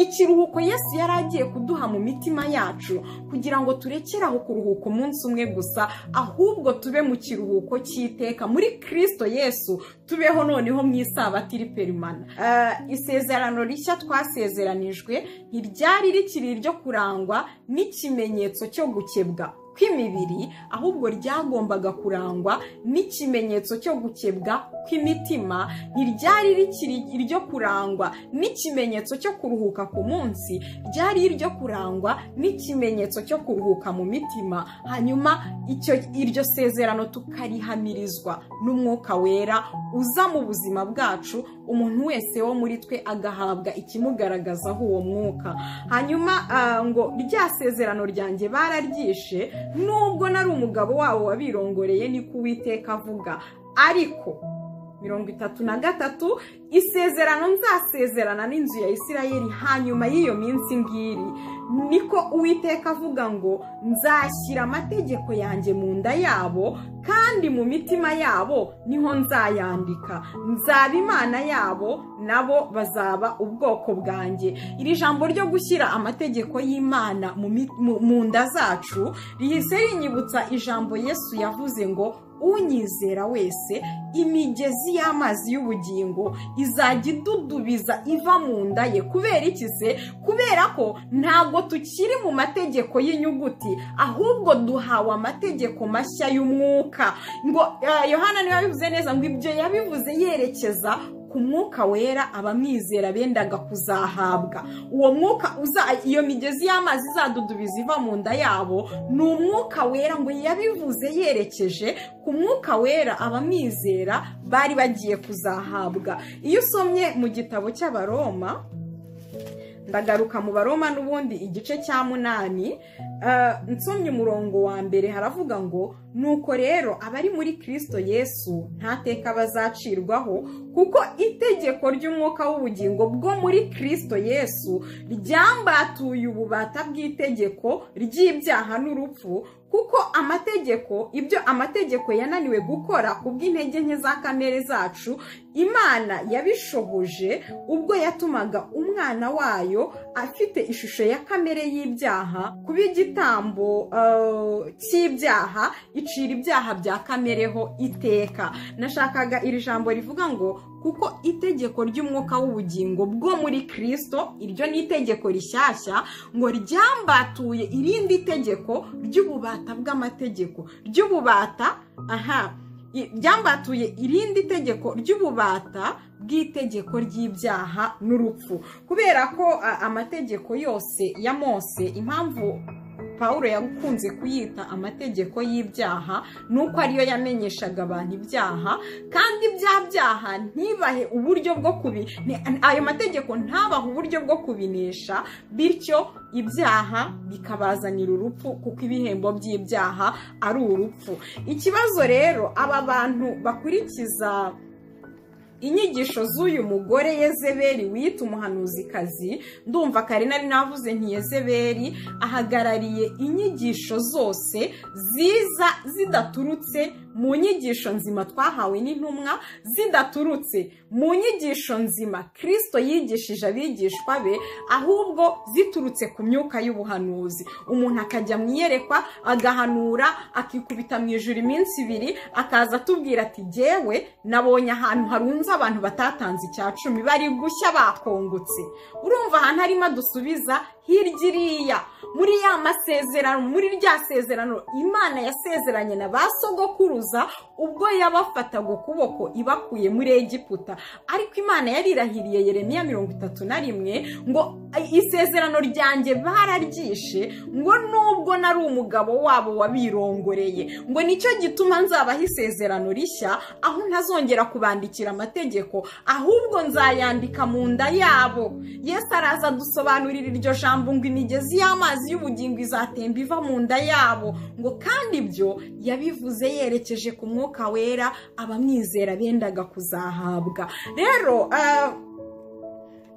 ikiruhuko yesu yari agiye kuduha mu mitima yacu kugira ngo turekere aho kuruhuka umunsi umwe gusa ahubwo tube mu kiruhuko cy'iteka muri kirisito yesu tubeho noneho mu isabato iri perimana Ah, isezerano rishya twasezeranijwe ntiryari rikiri iryo kurangwa n'ikimenyetso cyo gukebwa kw'imibiri ahubwo ryagombaga kurangwa n'ikimenyetso cyo gukebwa kw'imitima ntiryari rikiri iryo kurangwa n'ikimenyetso cyo kuruhuka ku munsi ryari iryo kurangwa n'ikimenyetso cyo kuruhuka mu mitima hanyuma icyo iryo sezerano tukarihamirizwa n'umwuka wera uza mu buzima bwacu umuntu wese wo muri twe agahabwa ikimugaragazaho uwo mwuka hanyuma ah, ngo rya sezerano ryanjye bararyishe nubwo nari umugabo wabo wabirongoreye niko uwiteka avuga ariko mirongo itatu na gatatu isezerano nzasezerana n'inzu ya isirayeli hanyuma y'iyo minsi ngiri niko uwiteka avuga ngo nzashyira amategeko yanjye mu nda yabo kandi mu mitima yabo niho nzayandika nzaba imana yabo nabo bazaba ubwoko bwanjye iri jambo ryo gushyira amategeko y'imana mu mi- mu- mu nda zacu rihise rinyibutsa ijambo yesu yavuze ngo unyizera wese imigezi y'amazi y'ubugingo izajya idudubiza iva mu nda ye kubera iki se kubera ko ntabwo tukiri mu mategeko y'inyuguti ahubwo duhawe amategeko mashya y'umwuka ngo eh, yohana niba bivuze neza ngo ibyo yabivuze yerekeza ku mwuka wera abamwizera bendaga kuzahabwa uwo mwuka uza iyo migezi y'amazi izadudubiza iva mu nda yabo ni umwuka wera ngo yabivuze yerekeje ku mwuka wera abamwizera bari bagiye kuzahabwa iyo usomye mu gitabo cy'abaroma ndagaruka mu baroma n'ubundi igice cya munani eh, nsomye umurongo wa mbere haravuga ngo nuko rero abari muri kirisito yesu nta teka bazacirwaho kuko itegeko ry'umwuka w'ubugingo bwo muri kirisito yesu ryambatuye ububata bw'itegeko ry'ibyaha n'urupfu kuko amategeko ibyo amategeko yananiwe gukora kubw'intege nke za kamere zacu imana yabishoboje ubwo yatumaga umwana wayo afite ishusho ya kamere y'ibyaha kuba igitambo eh, cy'ibyaha icira ibyaha bya kamereho iteka nashakaga iri jambo rivuga ngo kuko itegeko ry'umwuka w'ubugingo bwo muri kirisito iryo ni itegeko rishyashya ngo ryambatuye irindi tegeko ry'ububata bw'amategeko ry'ububata aha i- ryambatuye irindi tegeko ry'ububata bw'itegeko ry'ibyaha n'urupfu kubera ko a, amategeko yose ya mose impamvu Pawulo yakunze kuyita amategeko y'ibyaha nuko ariyo yamenyeshaga abantu ibyaha kandi bya byaha ntibahe uburyo bwo kubi ni- ayo mategeko ntabahe uburyo bwo kubinesha bityo ibyaha bikabazanira urupfu kuko ibihembo by'ibyaha ari urupfu ikibazo rero aba bantu bakurikiza inyigisho z'uyu mugore yezeberi wita umuhanuzikazi ndumva kare nari navuze nti yezeberi ahagarariye inyigisho zose ziza zidaturutse mu nyigisho nzima twahawe n'intumwa zidaturutse mu nyigisho nzima kirisito yigishije abigishwa be ahubwo ziturutse ku myuka y'ubuhanuzi umuntu akajya mu iyerekwa agahanura akikubita mu ijoro iminsi ibiri akaza atubwira ati jyewe nabonye ahantu harunze abantu batatanze icya cumi bari gushya bakongotse urumva ahantu harimo dusubiza hirya iriya muri ya masezerano muri rya sezerano imana yasezeranye na ba sogokuruza ubwo yabafataga ukuboko ibakuye muri egiputa ariko imana yarirahiriye yeremiya mirongo itatu na rimwe ngo isezerano ryanjye bararyishe ngo nubwo nari umugabo wabo wabirongoreye ngo nicyo gituma nzabaho isezerano rishya aho ntazongera kubandikira amategeko ahubwo nzayandika mu nda yabo yesu araza adusobanurira iryo jambo ngo imigezi y'amazi y'ubugingo izatemba iva mu nda yabo ngo kandi ibyo yabivuze yerekeje ku mwuka wera abamwizera bendaga kuzahabwa rero ah,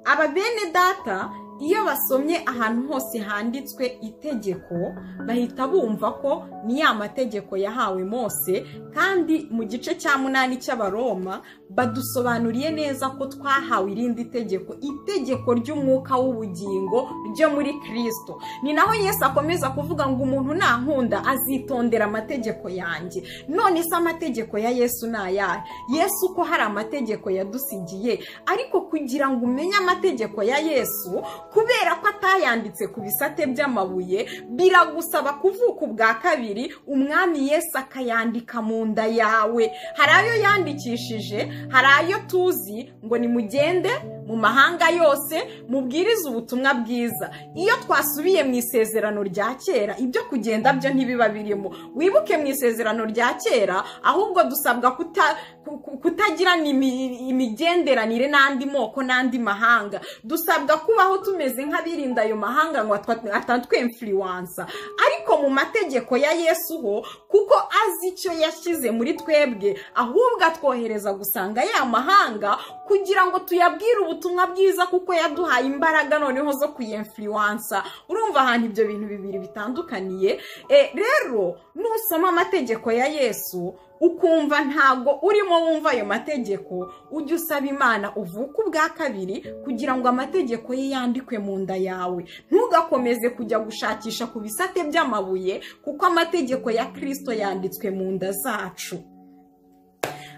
aba bene data iyo basomye ahantu hose handitswe itegeko bahita bumva ko ni ya mategeko yahawe mose kandi mu gice cya munani cy'abaroma badusobanuriye neza ko twahawe irindi tegeko itegeko ry'umwuka w'ubugingo ryo muri kirisito ni naho yesu akomeza kuvuga ngo umuntu nankunda azitondera amategeko yanjye none se amategeko ya yesu ni ayahe yesu ko hari amategeko yadusigiye ariko kugira ngo umenye amategeko ya yesu kubera ko atayanditse ku bisate by'amabuye biragusaba kuvuka ubwa kabiri umwami yesu akayandika mu nda yawe hari ayo yandikishije hari ayo tuzi ngo nimugende mu mahanga yose mubwirize ubutumwa bwiza iyo twasubiye mu isezerano rya kera ibyo kugenda byo ntibiba birimo wibuke mu isezerano rya kera ahubwo dusabwa kuta- ku- ku- kutagira imi- imigenderanire n'andi moko n'andi mahanga dusabwa kubaho tumeze nk'abirinda ayo mahanga ngo atwa- atatwemfiriwansa ariko mu mategeko ya yesu ho kuko azi icyo yashyize muri twebwe ahubwo atwohereza gusanga ya mahanga kugira ngo tuyabwire ubutumwa bwiza kuko yaduhaye imbaraga noneho zo kuyemfiriwansa urumva ahantu ibyo bintu bibiri bitandukaniye e, rero nusoma amategeko ya yesu ukumva ntago urimo wumva ayo mategeko ujye usaba imana uvuke ubwa kabiri kugira ngo amategeko ye yandikwe mu nda yawe ntugakomeze kujya gushakisha ku bisate by'amabuye kuko amategeko ya kirisito yanditswe mu nda zacu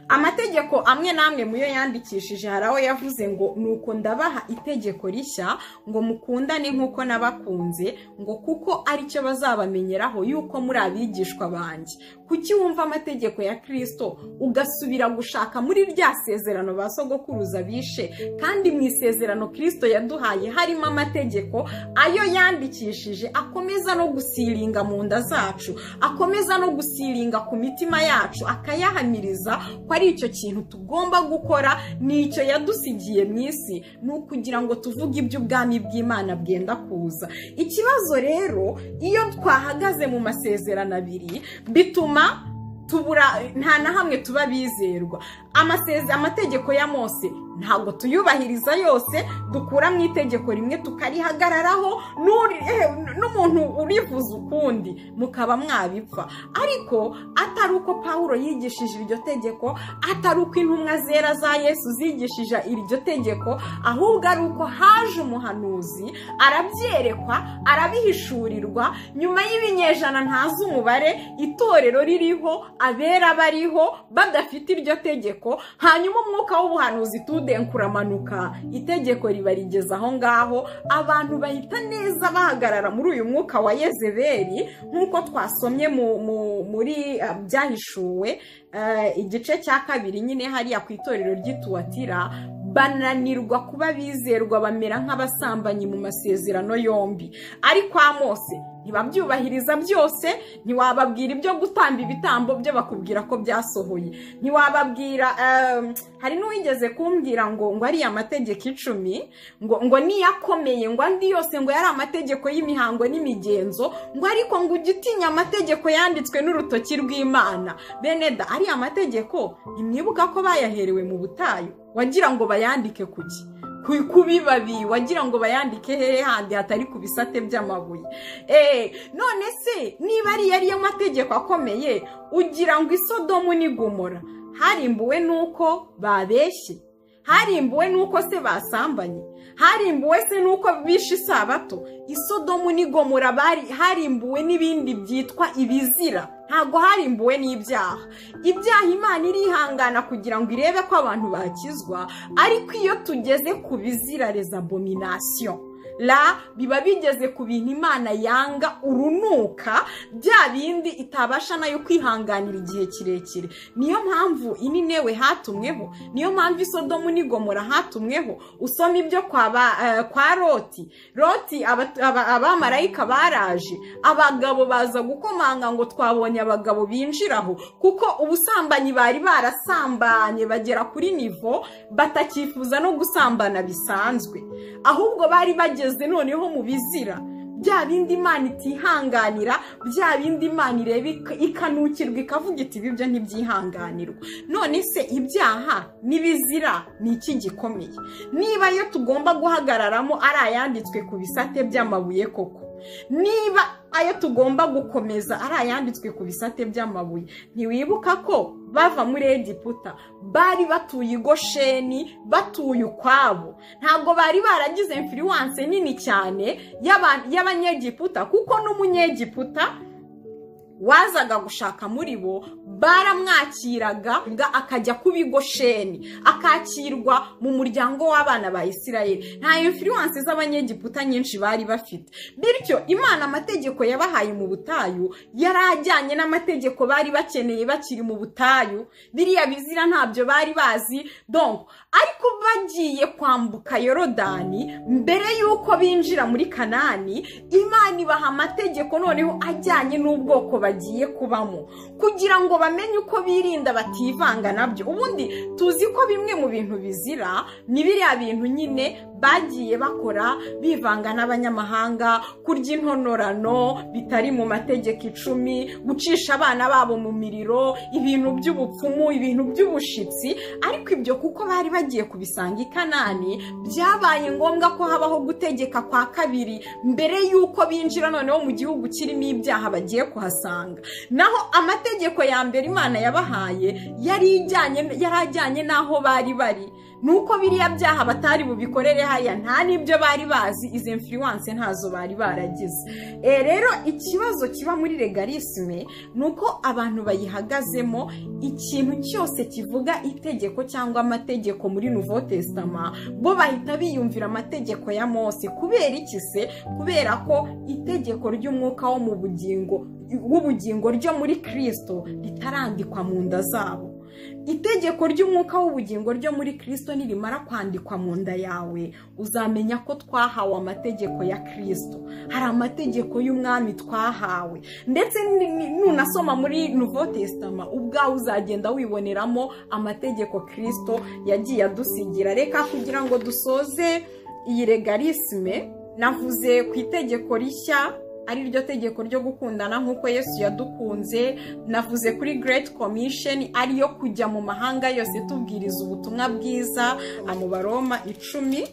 amategeko amwe n'amwe mu yo yandikishije hari aho yavuze ngo nuko ndabaha itegeko rishya ngo mukundane nk'uko nabakunze ngo kuko aricyo bazabamenyeraho yuko muri abigishwa banjye kuki wumva amategeko ya kirisito ugasubira gushaka muri rya sezerano ba sogokuruza bishe kandi mu isezerano kirisito yaduhaye harimo amategeko ayo yandikishije akomeza no gusiringa mu nda zacu akomeza no gusiringa ku mitima yacu akayahamiriza ko ari icyo kintu tugomba gukora ni icyo yadusigiye mu isi ni ukugira ngo tuvuge iby'ubwami bw'imana bwenda kuza ikibazo rero iyo twahagaze mu masezerano abiri bituma tubura nta na hamwe tuba bizerwa amaseze amategeko ya mose ntabwo tuyubahiriza yose dukura mu itegeko rimwe tukarihagararaho n'uri- eh, n'umuntu urivuza ukundi mukaba mwabipfa ariko atari uko pawulo yigishije iryo tegeko atari uko intumwa zera za yesu zigishije iryo tegeko ahubwo ari uko haje umuhanuzi arabyerekwa arabihishurirwa nyuma y'ibinyejana ntazi umubare itorero ririho abera bariho badafite iryo tegeko hanyuma umwuka w'ubuhanuzi tudenkuramanuka itegeko riba rigeze aho ngaho abantu bahita neza bahagarara muri uyu mwuka wa yezebeli nk'uko twasomye mu- mu- muri ah, byahishuwe eh, igice cya kabiri nyine hariya ku itorero ry'ituwatira bananirwa kuba bizerwa bamera nk'abasambanyi mu masezerano yombi ariko amose ntibabyubahiriza byose ntiwababwira ibyo gutamba ibitambo byo bakubwira ko byasohoye ntiwababwira ehm, hari n'uwigeze kumbwira ngo ngo ariya mategeko icumi ngo ngo niyakomeye ngo andi yose ngo yari amategeko y'imihango n'imigenzo ngo ariko ngo ujye utinya amategeko yanditswe n'urutoki rw'imana beneda ariya mategeko ntimwibuka ko bayaherewe mu butayu wagira ngo bayandike kuki ku- ku bibabi wagira ngo bayandike hehe handi hatari ku bisate by'amabuye Eh, none se niba ari yari yo mategeko akomeye ugira ngo isodomu n'igomora harimbuwe n'uko babeshye harimbuwe n'uko se basambanye harimbuwe se n'uko bishe isabato isodomu n'igomora bari harimbuwe n'ibindi byitwa ibizira ntabwo harimbuwe n'ibyaha ibyaha imana irihangana kugira ngo irebe ko abantu bakizwa ariko iyo tugeze ku bizira reza abomination la biba bigeze ku bintu imana yanga urunuka bya bindi itabasha nayo kwihanganira igihe kirekire niyo mpamvu ininewe hatumweho niyo mpamvu isodomu n'igomora hatumweho usoma ibyo kwa, ba, eh, kwa roti roti abat- aba- abamarayika baraje abagabo baza gukomanga ngo twabonye abagabo binjiraho kuko ubusambanyi bari barasambanye bagera kuri nivo batakifuza no gusambana bisanzwe ahubwo bari bageze noneho mu bizira bya bindi imana itihanganira bya bindi imana ireba ik- ikanukirwa ikavuga iti ibi byo ntibyihanganirwa none se ibyaha n'ibizira ni iki gikomeye niba ayo tugomba guhagararamo ari ayanditswe ku bisate by'amabuye koko niba ayo tugomba gukomeza ari ayanditswe ku bisate by'amabuye ntiwibuka ko bava muri egiputa bari batuye i gosheni batuye ukwabo ntabwo bari baragize influence nini cyane y'aba- y'abanyegiputa kuko n'umunyegiputa wazaga gushaka muri bo baramwakiraga ga- akajya kuba igosheni akakirwa mu muryango w'abana ba isirayeli nta influence z'abanyegiputa nyinshi bari bafite bityo imana amategeko yabahaye mu butayu yari ajyanye n'amategeko bari bakeneye bakiri mu butayu biriya bizira ntabyo bari bazi donc ariko bagiye kwambuka yorodani mbere y'uko binjira muri kanani imana ibaha amategeko noneho ajyanye n'ubwoko bagiye kubamo kugira ngo bamenye uko birinda bativanga nabyo ubundi tuzi ko bimwe mu bintu bizira ni biriya bintu nyine bagiye bakora bivanga n'abanyamahanga kurya intonorano bitari mu mategeko icumi gucisha abana babo mu miriro ibintu by'ubupfumu ibintu by'ubushitsi ariko ibyo kuko bari bagiye kubisanga i kanani byabaye ngombwa ko habaho gutegeka kwa kabiri mbere y'uko binjira noneho mu gihugu kirimo ibyaha bagiye kuhasanga naho amategeko ya mbere imana yabahaye yari ijyanye yari ajyanye n'aho bari bari nuko biriya byaha batari bubikorere haya nta n'ibyo bari bazi izi influence ntazo bari baragize Eh, rero ikibazo kiba muri legalisme ni uko abantu bayihagazemo ikintu cyose kivuga itegeko cyangwa amategeko muri nouveau testament bo bahita biyumvira amategeko ya mose kubera iki se kubera ko itegeko ry'umwuka wo mu bugingo w'ubugingo ryo muri kristo ritarandikwa mu nda zabo itegeko ry'umwuka w'ubugingo ryo muri kristo nirimara kwandikwa mu nda yawe uzamenya ko twahawe amategeko ya kristo hari amategeko y'umwami twahawe ndetse ni- ni- nunasoma muri nouveau testament ubwawe uzagenda wiboneramo amategeko kristo yagiye adusigira reka kugira ngo dusoze iyi legalisme navuze ku itegeko rishya ari ryo tegeko ryo gukundana nk'uko yesu yadukunze navuze kuri Great Commission ariyo kujya mu mahanga yose tubwiriza ubutumwa bwiza amubaroma icumi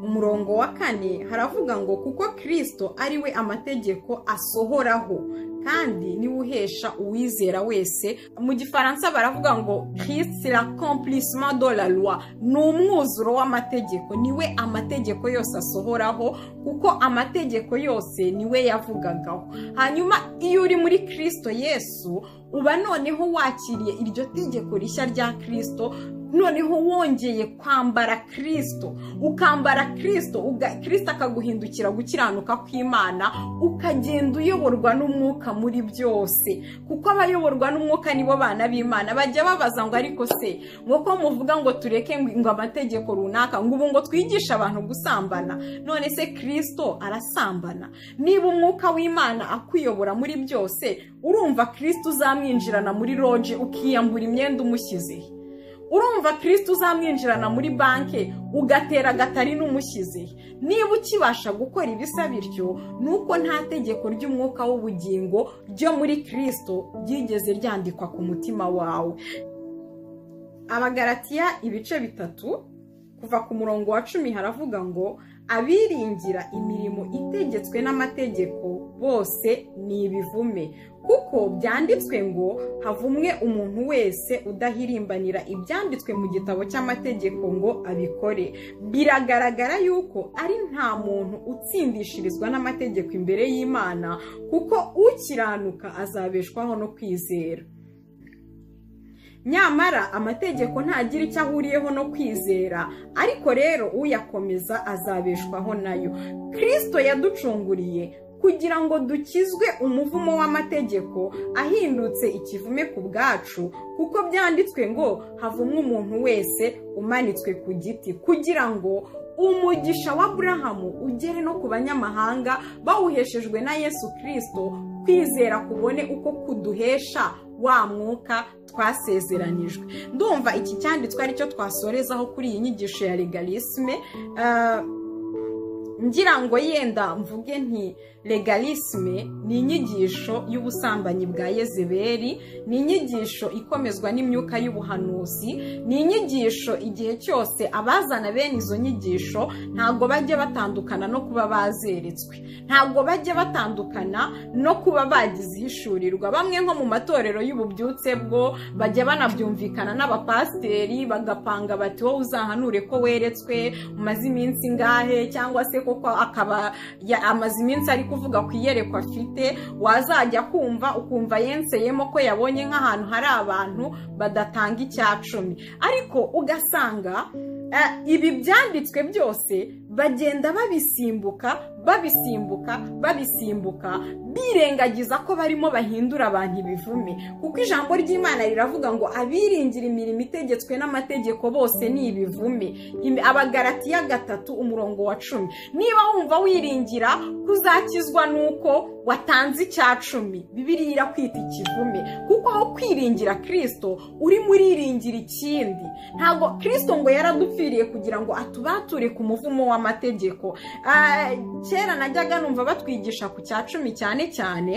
umurongo wa kane haravuga ngo kuko kirisito ari we amategeko asohoraho kandi niwe uhesha uwizera wese mu gifaransa baravuga ngo kirisito la kompurisima do la loi ni umwuzuro w'amategeko niwe amategeko yose asohoraho kuko amategeko yose niwe yavugagaho hanyuma iyo uri muri kirisito yesu uba noneho wakiriye iryo tegeko rishya rya kirisito noneho wongeye kwambara kirisito ukambara kirisito uga- kirisito akaguhindukira gukiranuka kw'imana ukagenda uyoborwa n'umwuka muri byose kuko abayoborwa n'umwuka nibo bana b'imana bajya babaza ngo ariko se nk'uko muvuga ngo tureke ngo ngo amategeko runaka ngo ubu ngo twigishe abantu gusambana none se kirisito arasambana niba umwuka w'imana akuyobora muri byose urumva kirisito uzamwinjirana muri loje ukiyambura imyenda umushyizeho urumva kirisito uzamwinjirana muri banki ugatera agatari n'umushyize niba ukibasha gukora ibisa bityo ni uko nta tegeko ry'umwuka w'ubugingo ryo muri kirisito ryigeze ryandikwa ku mutima wawe abagaratiya ibice bitatu kuva ku murongo wa cumi haravuga ngo abiringira imirimo itegetswe n'amategeko bose ni ibivume kuko byanditswe ngo havumwe umuntu wese udahirimbanira ibyanditswe mu gitabo cy'amategeko ngo abikore biragaragara yuko ari nta muntu utsindishirizwa n'amategeko imbere y'imana kuko ukiranuka azabeshwaho no kwizera nyamara amategeko ntagira icyo ahuriyeho no kwizera ariko rero uyakomeza azabeshwaho nayo kirisito yaducunguriye kugira ngo dukizwe umuvumo w'amategeko ahindutse ikivume ku bwacu kuko byanditswe ngo havumwe umuntu wese umanitswe ku giti kugira ngo umugisha wa burahamu ugere no ku banyamahanga bawuheshejwe na yesu kirisito kwizera kubone uko kuduhesha wa mwuka twasezeranijwe ndumva iki cyanditswe aricyo twasorezaho kuri iyi nyigisho ya legalisme Ah, ngira ngo yenda mvuge nti legalisme ni inyigisho y'ubusambanyi bwa yezeberi ni inyigisho ikomezwa n'imyuka y'ubuhanuzi ni inyigisho igihe cyose abazana bene izo nyigisho ntabwo bajya batandukana no kuba bazeretswe ntabwo bajya batandukana no kuba bagize ihishurirwa bamwe nko mu matorero y'ububyutse bwo bajya banabyumvikana n'abapasiteri bagapanga bati wowe uzahanure ko weretswe umaze iminsi ingahe cyangwa se koko akaba ya- amaze iminsi ari kuvuga ku iyerekwa afite wazajya kumva ukumva yenseyemo ko yabonye nk'ahantu hari abantu badatanga icya cumi ariko ugasanga eh, ibi byanditswe byose bagenda babisimbuka babisimbuka babisimbuka birengagiza ko barimo bahindura abantu ibivume kuko ijambo ry'imana riravuga ngo abiringira imirimo itegetswe n'amategeko bose ni ibivume Im- abagaratiya gatatu umurongo wa cumi niba wumva wiringira kuzakizwa nuko watanze icya cumi bibiriya irakwita ikivume kuko aho kwiringira kirisito urimo uriringira ikindi ntabwo kirisito ngo yaradupfiriye kugira ngo atubature ku muvumo w'amategeko Ah, kera najyaga numva batwigisha ku cya cumi cyane cyane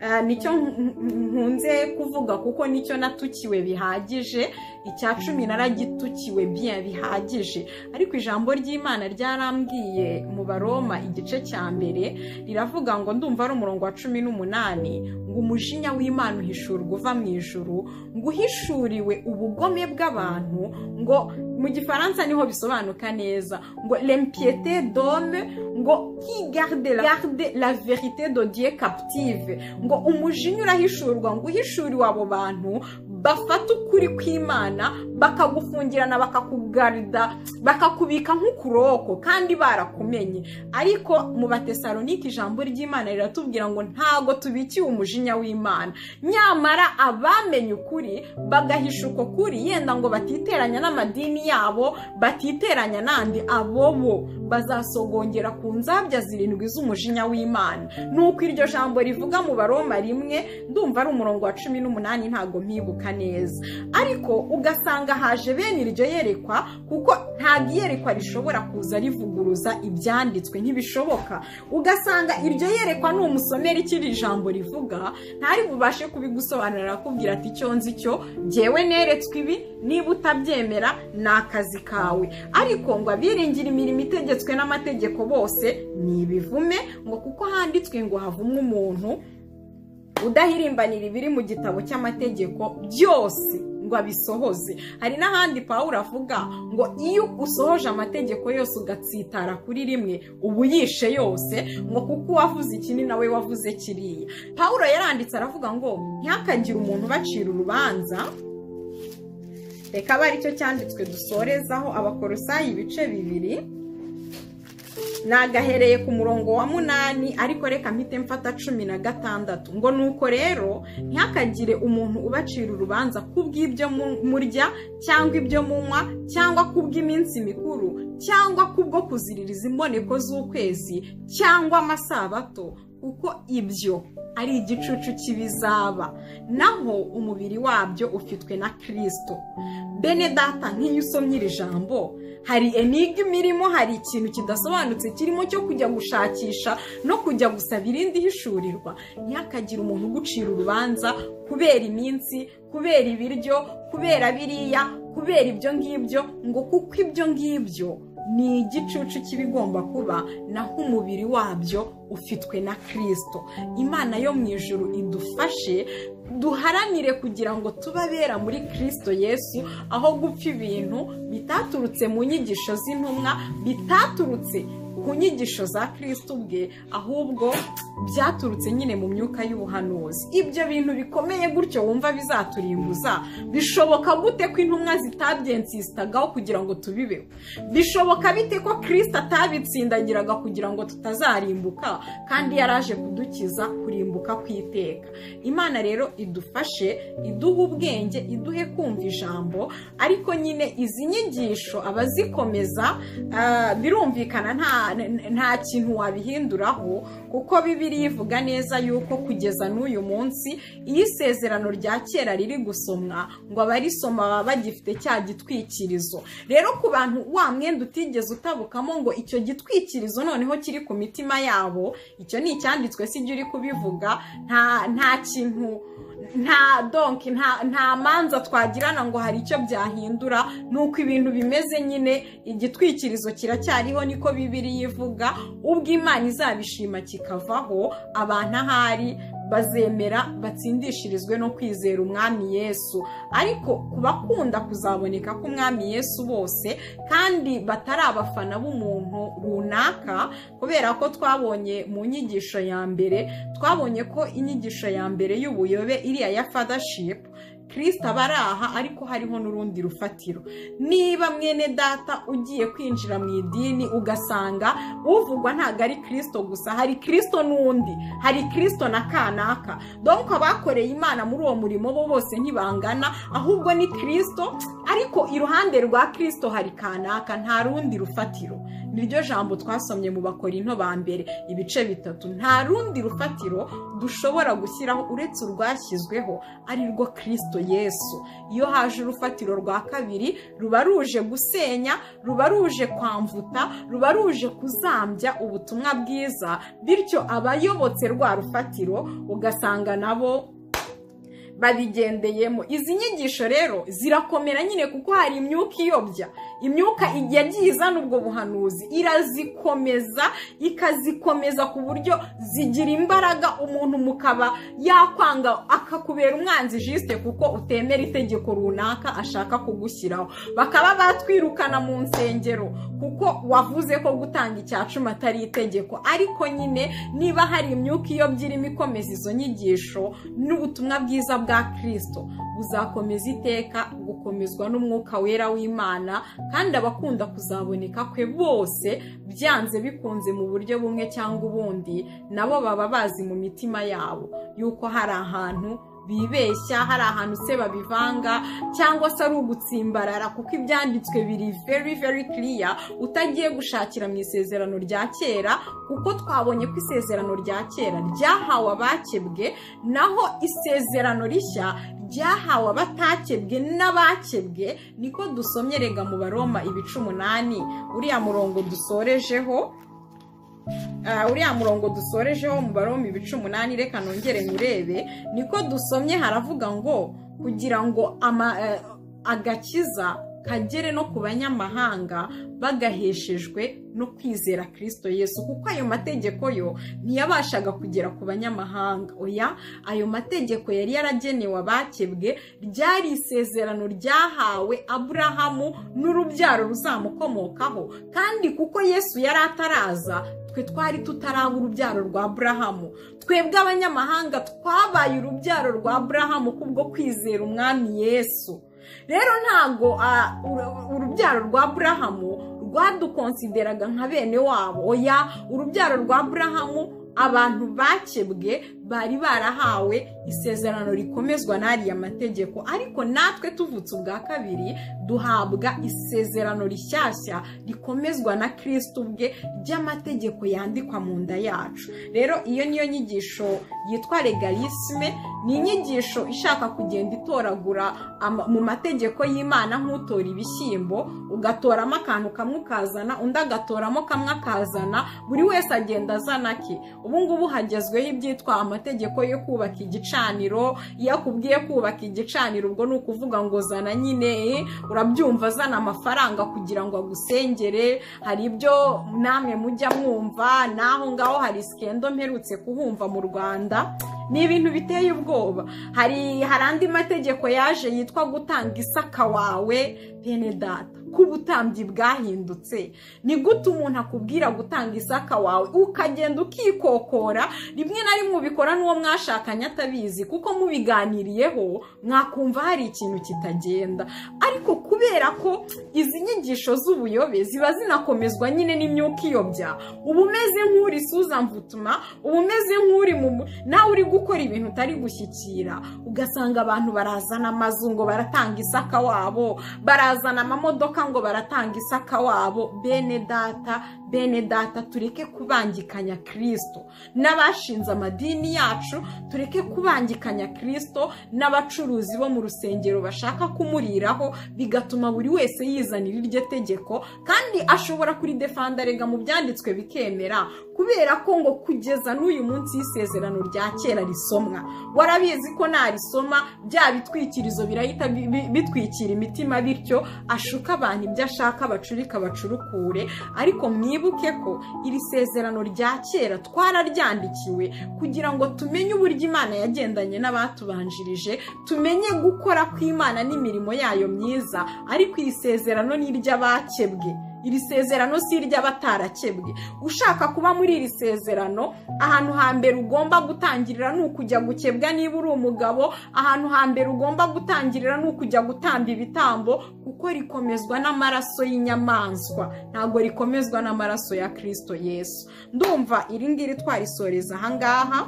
Ah, nicyo nkunze kuvuga kuko nicyo natukiwe bihagije icya cumi naragitukiwe bien bihagije ariko ijambo ry'imana ryarambwiye mu baroma igice cya mbere riravuga ngo ndumva ari umurongo wa cumi n'umunani ngo umujinya w'imana uhishurwa uva mu ijuru ngo uhishuriwe ubugome bw'abantu ngo mu gifaransa niho bisobanuka neza ngo l'impiété d'homme ngo qui garde la, garde la vérité de Dieu captive ngo umujinya urahishurwa ngo uhishuriwe abo bantu bafata ukuri kw'imana bakagufungirana bakakugarida bakakubika nk'ukuroko kandi barakumenye ariko mu batesalonike ijambo ry'imana riratubwira ngo ntago tubikiye umujinya w'imana nyamara abamenye ukuri bagahisha uko kuri yenda ngo batiteranya n'amadini yabo batiteranya n'andi abo bo bazasogongera ku nzabya zirindwi z'umujinya w'imana nuko iryo jambo rivuga mu baroma rimwe ndumva ari umurongo wa cumi n'umunani ntago mpibuka neza ariko ugasanga haje bene iryo yerekwa kuko ntabwo iyerekwa rishobora kuza rivuguruza ibyanditswe ntibishoboka ugasanga iryo yerekwa ni umusomera icyo iri jambo rivuga ntari bubashe kubigusobanurira akubwira ati icyo nzi cyo ngewe neretswe ibi niba utabyemera ni akazi kawe ariko ngo abiringira imirimo itegetswe n'amategeko bose ni ibivume ngo kuko handitswe ngo havumwe umuntu udahirimbanira ibiri mu gitabo cy'amategeko byose ngo abisohoze hari n'ahandi pawulo avuga ngo iyo usohoje amategeko yose ugatsitara kuri rimwe uba uyishe yose ngo kuko uwavuze iki ni nawe wavuze kiriya pawulo yaranditse aravuga ngo ntihakagire umuntu ubacira urubanza reka abe aricyo cyanditswe dusorezaho abakorosayi ibice bibiri nagahereye ku murongo wa munani ariko reka mpite mfata cumi na gatandatu ngo nuko rero ntihakagire umuntu ubacira urubanza ku bw'ibyo murya cyangwa ibyo munywa cyangwa ku bw'iminsi mikuru cyangwa kubwo kuziririza imboneko z'ukwezi cyangwa amasabato kuko ibyo ari igicucu cy'ibizaba naho umubiri wabyo ufitwe na kirisito bene data nk'iyo usomye iri jambo hari enigma irimo hari ikintu kidasobanutse kirimo cyo kujya gushakisha no kujya gusaba irindi hishurirwa ntihakagire umuntu ugucira urubanza kubera iminsi kubera ibiryo kubera biriya kubera ibyo ngibyo ngo kuko ibyo ngibyo ni igicucu cy'ibigomba kuba naho umubiri wabyo ufitwe na kirisito imana yo mu ijoro idufashe duharanire kugira ngo tubabera muri kirisito yesu aho gupfa ibintu bitaturutse mu nyigisho z'intumwa bitaturutse ku nyigisho za kirisito ubwe ahubwo byaturutse nyine mu myuka y'ubuhanuzi ibyo bintu bikomeye gutyo wumva bizaturimbuza bishoboka gute ko intumwa zitabyensisitagaho kugira ngo tubibeho bishoboka bite ko kirisito atabitsindagiraga kugira ngo tutazarimbuka kandi yaraje kudukiza kurimbuka kw'iteka imana rero idufashe iduha ubwenge iduhe kumva ijambo ariko nyine izi nyigisho abazikomeza birumvikana nta kintu wabihinduraho kuko bibi rivuga neza yuko kugeza n'uyu munsi iyo isezerano rya kera riri gusomwa ngo abarisoma baba bagifite cya gitwikirizo rero ku bantu wa mwenda utigeze utabukamo ngo icyo gitwikirizo noneho kiri ku mitima yabo icyo ni icyanditswe si uri kubivuga nta kintu nta donki nta manza twagirana ngo hari icyo byahindura nuko ibintu bimeze nyine igitwikirizo kiracyariho niko bibiri yivuga ubwo imana izabishima kikavaho abantu ahari bazemera batsindishirizwe no kwizera umwami yesu ariko ku bakunda kuzaboneka k'umwami yesu bose kandi batari abafana b'umuntu runaka kubera ko twabonye mu nyigisho ya mbere twabonye ko inyigisho ya mbere y'ubuyobe iriya ya fadashipu kirisita aba ari aha ariko hariho n'urundi rufatiro niba mwene data ugiye kwinjira mu idini ugasanga uvugwa ntabwo ari kirisito gusa hari kirisito n'undi hari kirisito na kanaka donko abakoreye imana muri uwo murimo bo bose ntibangana ahubwo ni kirisito ariko iruhande rwa kirisito hari kanaka nta rundi rufatiro niryo jambo twasomye mu bakora into ba mbere ibice bitatu nta rundi rufatiro dushobora gushyiraho uretse urwashyizweho ari rwo kirisito Kristo Yesu iyo haje urufatiro rwa kabiri ruba ruje gusenya ruba ruje kwamvuta ruba ruje kuzambya ubutumwa bwiza bityo abayobotse rwa rufatiro ugasanga nabo babigendeyemo izi nyigisho rero zirakomera nyine kuko hari imyuka iyobya imyuka yagiye izana ubwo buhanuzi irazikomeza ikazikomeza ku buryo zigira imbaraga umuntu mukaba yakwanga akakubera umwanzi jisite kuko utemera itegeko runaka ashaka kugushyiraho bakaba batwirukana mu nsengero kuko wavuze ko gutanga icya cumi atari itegeko ariko nyine niba hari imyuka iyobya irimo ikomeza izo nyigisho n'ubutumwa bwiza bwa kirisito buzakomeza iteka gukomezwa n'umwuka wera w'imana kandi abakunda kuzaboneka kwe bose byanze bikunze mu buryo bumwe cyangwa ubundi nabo baba bazi mu mitima yabo yuko hari ahantu bibeshya hari ahantu se babivanga cyangwa se ari ugutsimbarara kuko ibyanditswe biri very very clear utagiye gushakira mu isezerano rya kera kuko twabonye ko isezerano rya kera ryahawe abakebwe naho isezerano rishya ryahawe abatakebwe n'abakebwe niko dusomyerega mu baroma ibice umunani uriya murongo dusorejeho uriya murongo dusorejeho mu barombe ibice umunani reka nongere nurebe niko dusomye haravuga ngo kugira ngo agakiza kagere no ku banyamahanga bagaheshejwe no kwizera kirisito yesu kuko ayo mategeko yo ntiyabashaga kugera ku banyamahanga oya ayo mategeko yari yaragenewe abakebwe ryari isezerano ryahawe aburahamu n'urubyaro ruzamukomokaho kandi kuko yesu yari ataraza twe twari tutaraba urubyaro rwa aburahamu twebwe abanyamahanga twabaye urubyaro rwa aburahamu kubwo kwizera umwami yesu rero ntabwo urubyaro rwa aburahamu rwadukonsideraga nka bene wabo oya urubyaro rwa aburahamu abantu bakebwe bari barahawe isezerano rikomezwa n'ariya mategeko ariko natwe tuvutse ubwa kabiri duhabwa isezerano rishyashya rikomezwa na kirisiti ubwe ry'amategeko yandikwa mu nda yacu rero iyo niyo nyigisho yitwa legalisme ni inyigisho ishaka kugenda itoragura mu mategeko y'imana nk'utora ibishyimbo ugatoramo akantu kamwe ukazana undi agatoramo kamwe akazana buri wese agenda azana ke ubu ngubu hagezweho ibyitwa amategeko yo kubaka igicaniro iyo akubwiye kubaka igicaniro ubwo ni ukuvuga ngo zana nyine urabyumva azana amafaranga kugira ngo agusengere hari ibyo namwe mujya mwumva n'aho ngaho hari sikendo mperutse kuhumva mu rwanda ni ibintu biteye ubwoba hari hari andi mategeko yaje yitwa gutanga isaka wawe bene data ko ubutambyi bwahindutse ni gute umuntu akubwira gutanga isaka wawe ukagenda ukikokora rimwe na rimwe ubikora n'uwo mwashakanye atabizi kuko mubiganiriyeho mwakumva hari ikintu kitagenda ariko kubera ko izi nyigisho z'ubuyobe ziba zinakomezwa nyine n'imyuka iyobya uba umeze nk'uri mvutuma uba umeze nk'uri mu nawe uri gukora ibintu utari gushyikira ugasanga abantu barazana amazu ngo baratanga isaka wabo barazana amamodoka ngo baratanga isaka wabo bene data bene data tureke kubangikanya kirisito n'abashinze amadini yacu tureke kubangikanya kirisito n'abacuruzi bo mu rusengero bashaka kumuriraho bigatuma buri wese yizanira iryo tegeko kandi ashobora kuridefanda rega mu byanditswe bikemera kubera ko ngo kugeza n'uyu munsi y'isezerano rya kera risomwa warabizi ko narisoma bya bitwikirizo birahita bitwikira imitima bityo ashuka abantu ibyo ashaka bacurika bacurukure ariko mwibuke ko iri sezerano rya kera twararyandikiwe kugira ngo tumenye uburyo imana yagendanye n'abatubanjirije tumenye gukora kw'imana n'imirimo yayo myiza ariko iri sezerano ni iry'abakebwe iri sezerano si iry'abatarakebwe ushaka kuba muri iri sezerano ahantu hambere ugomba gutangirira ni ukujya gukebwa niba uri umugabo ahantu hambere ugomba gutangirira ni ukujya gutamba ibitambo kuko rikomezwa n'amaraso y'inyamaswa ntabwo rikomezwa n'amaraso ya kirisito yesu ndumva iri ngiri twarisoreza ahangaha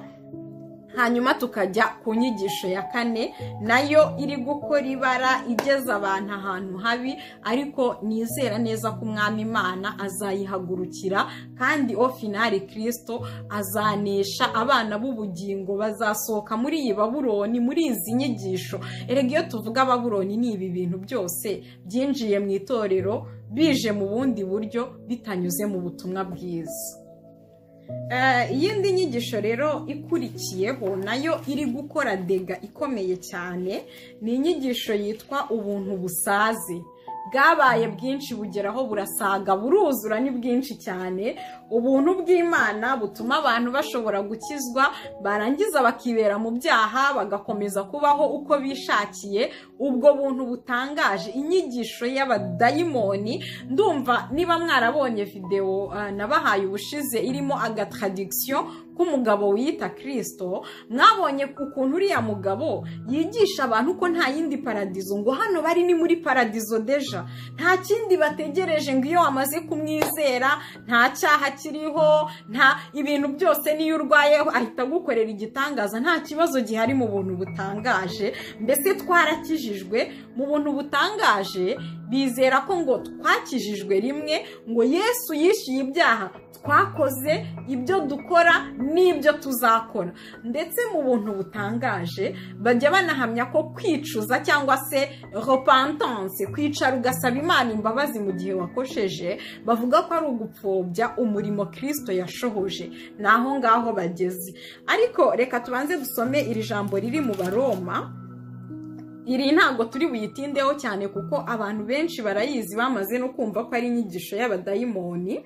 hanyuma tukajya ku nyigisho ya kane nayo iri gukora ibara igeza abantu ahantu habi ariko nizera neza ko umwami imana azayihagurukira kandi ofinari kirisito azanesha abana b'ubugingo bazasohoka muri iyi baburoni muri izi nyigisho erega iyo tuvuga baburoni ni ibi bintu byose byinjiye mu itorero bije mu bundi buryo bitanyuze mu butumwa bwiza Eh, iyindi nyigisho rero ikurikiyeho nayo iri gukora dega ikomeye cyane ni inyigisho yitwa ubuntu busaze bwabaye bwinshi bugeraho burasaga buruzura ni bwinshi cyane ubuntu bw'imana butuma abantu bashobora gukizwa barangiza bakibera mu byaha bagakomeza kubaho uko bishakiye ubwo buntu butangaje inyigisho y'abadayimoni ndumva niba mwarabonye videwo eh, nabahaye ubushize irimo agatraduction k'umugabo wiyita kirisito mwabonye ukuntu uriya mugabo yigisha abantu ko nta yindi paradizo ngo hano bari ni muri paradizo deja nta kindi bategereje ngo iyo wamaze kumwizera nta cyaha kiriho nta ibintu byose n'iyo urwayeho ahita agukorera igitangaza nta kibazo gihari mu buntu butangaje mbese twarakijijwe mu buntu butangaje bizera ko ngo twakijijwe rimwe ngo yesu yishyuye ibyaha twakoze ibyo dukora n'ibyo tuzakora ndetse mu buntu butangaje bajya banahamya ko kwicuza cyangwa se repentance kwicara ugasaba imana imbabazi mu gihe wakosheje bavuga ko ari ugupfobya umurimo kirisito yashohoje ni aho ngaho bageze ariko reka tubanze dusome iri jambo riri mu baroma iri ntabwo turi buyitindeho cyane kuko abantu benshi barayizi bamaze no kumva ko ari inyigisho y'abadayimoni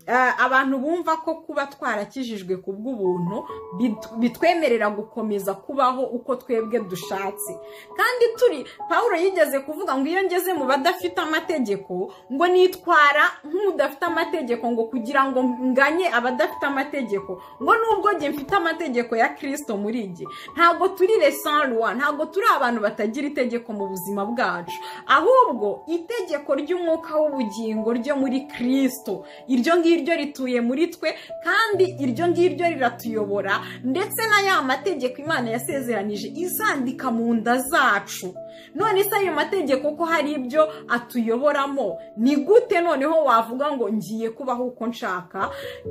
Eh, abantu bumva ko kuba twarakijijwe ku bw'ubuntu bit- bitwemerera gukomeza kubaho uko twebwe dushatse kandi turi pawulo yigeze kuvuga ngo iyo ngeze mu badafite amategeko ngo nitwara nk'udafite amategeko ngo kugira ngo nganye abadafite amategeko ngo nubwo njye mfite amategeko ya kirisito muri iki ntabwo turi lesanruwa ntabwo turi abantu batagira itegeko mu buzima bwacu ahubwo itegeko ry'umwuka w'ubugingo ryo muri kirisito iryo ngiryo rituye muri twe kandi iryo ngiryo riratuyobora ndetse na ya mategeko imana yasezeranije izandika mu nda zacu none se ayo mategeko ko hari ibyo atuyoboramo ni gute noneho wavuga ngo ngiye kubaho uko nshaka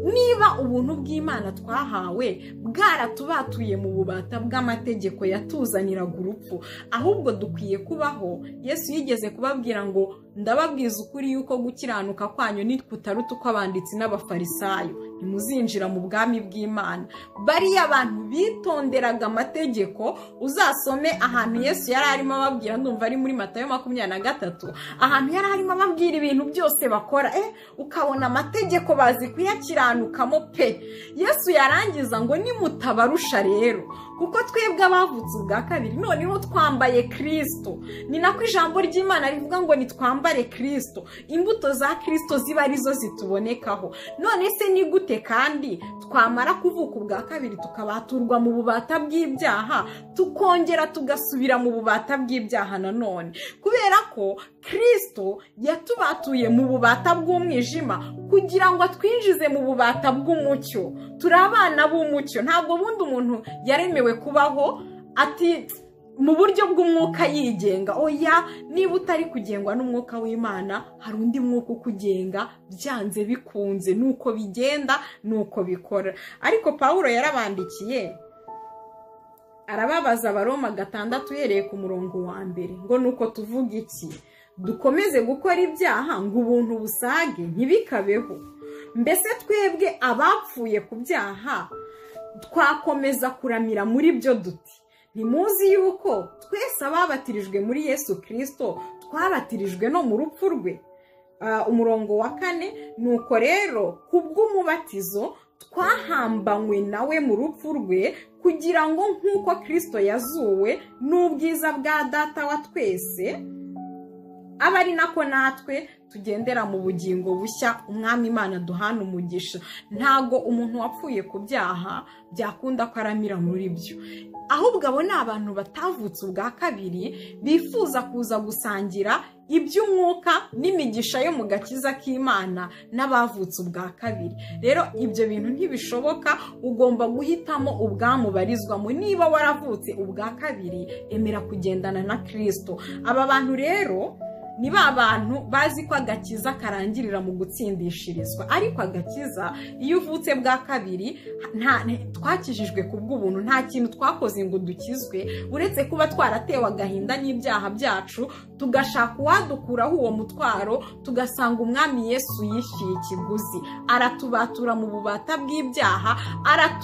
niba ubuntu bw'imana twahawe bwaratubatuye mu bubata bw'amategeko yatuzaniraga urupfu ahubwo dukwiye kubaho yesu yigeze kubabwira ngo ndababwiza ukuri yuko gukiranuka kwanyu ni kutaruta uko abanditsi n'abafarisayo ntimuzinjira mu bwami bw'imana bariya abantu bitonderaga amategeko uzasome ahantu yesu yari arimo ababwira ndumva ari muri matayo makumyabiri na gatatu ahantu yari arimo ababwira ibintu byose bakora eh ukabona amategeko bazi kuyakiranukamo pe yesu yarangiza ngo nimutabarusha rero kuko twebwe abavutse ubwa kabiri noneho twambaye kirisito ni nako ijambo ry'imana rivuga ngo nitwambare kirisito imbuto za kirisito ziba arizo zitubonekaho none se ni gute kandi twamara kuvuka ubwa kabiri tukabaturwa mu bubata bw'ibyaha tukongera tugasubira mu bubata bw'ibyaha nanone kubera ko kirisito yatubatuye mu bubata bw'umwijima kugira ngo atwinjize mu bubata bw'umucyo turi abana b'umucyo ntabwo bundi umuntu yaremewe kubaho ati mu buryo bw'umwuka yigenga oya niba utari kugengwa n'umwuka w'imana hari undi mwuka ukugenga byanze bikunze nuko bigenda nuko bikora ariko pawulo yarabandikiye arababaza abaroma gatandatu uhereye ku murongo wa mbere ngo nuko tuvuga iki dukomeze gukora ibyaha ngo ubuntu busage ntibikabeho mbese twebwe abapfuye ku byaha twakomeza kuramira muri byo duti ntimuzi yuko twese ababatirijwe muri yesu kirisito twabatirijwe no mu rupfu rwe Ah, umurongo wa kane nuko rero kubw'umubatizo twahambanywe nawe mu rupfu rwe kugira ngo nk'uko kirisito yazuwe n'ubwiza bwa data wa twese aba ari nako natwe tugendera mu bugingo bushya umwami imana duhana umugisha ntago umuntu wapfuye ku byaha byakunda ko aramira muri byo ahubwo abo ni abantu batavutse ubwa kabiri bifuza kuza gusangira iby'umwuka n'imigisha yo mu gakiza k'imana n'abavutse ubwa kabiri rero ibyo bintu ntibishoboka ugomba guhitamo ubwamubarizwamo niba waravutse ubwa kabiri emera kugendana na kirisito aba bantu rero ni ba bantu bazi ko agakiza karangirira mu gutsindishirizwa ariko agakiza iyo uvutse bwa kabiri nta- nta- twakijijwe ku bw'ubuntu nta kintu twakoze ngo dukizwe uretse kuba twaratewe agahinda n'ibyaha byacu tugashaka uwadukuraho uwo mutwaro tugasanga umwami yesu yishyuye ikiguzi aratubatura mu bubata bw'ibyaha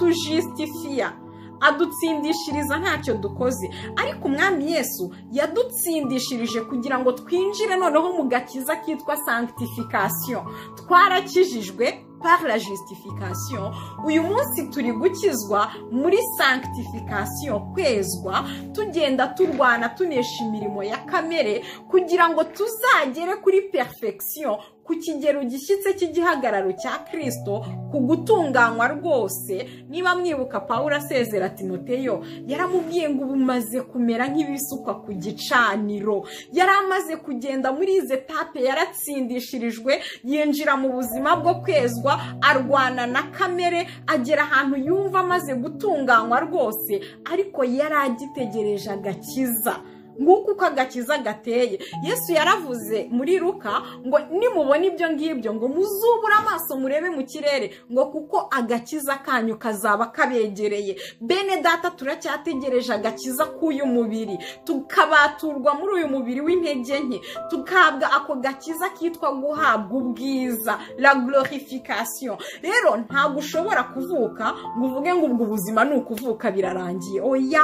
aratujisitifiya adutsindishiriza ntacyo dukoze ariko umwami yesu yadutsindishirije kugira ngo twinjire noneho mu gakiza kitwa sanctification twarakijijwe par la justification uyu munsi turi gukizwa muri sanctification kwezwa tugenda turwana tunesha imirimo ya kamere kugira ngo tuzagere kuri perfection ku kigero gishyitse cy'igihagararo cya kirisito ku gutunganywa rwose niba mwibuka pawulo asezera timoteyo yaramubwiye ngo ubu umaze kumera nk'ibisukwa ku gicaniro yari amaze kugenda muri izi etape yaratsindishirijwe yinjira mu buzima bwo kwezwa arwana na kamere agera ahantu yumva amaze gutunganywa rwose ariko yari agitegereje agakiza nguko uko agakiza gateye yesu yaravuze muri luka ngo nimubona ibyo ngibyo ngo muzubure amaso murebe mu kirere ngo kuko agakiza kanyu kazaba kabegereye bene data turacyategereje agakiza k'uyu mubiri tukabaturwa muri uyu mubiri w'intege nke tugahabwa ako gakiza kitwa guhabwa ubwiza la glorification rero ntabwo ushobora kuvuka ngo uvuge ngo ubwo ubuzima ni ukuvuka birarangiye oya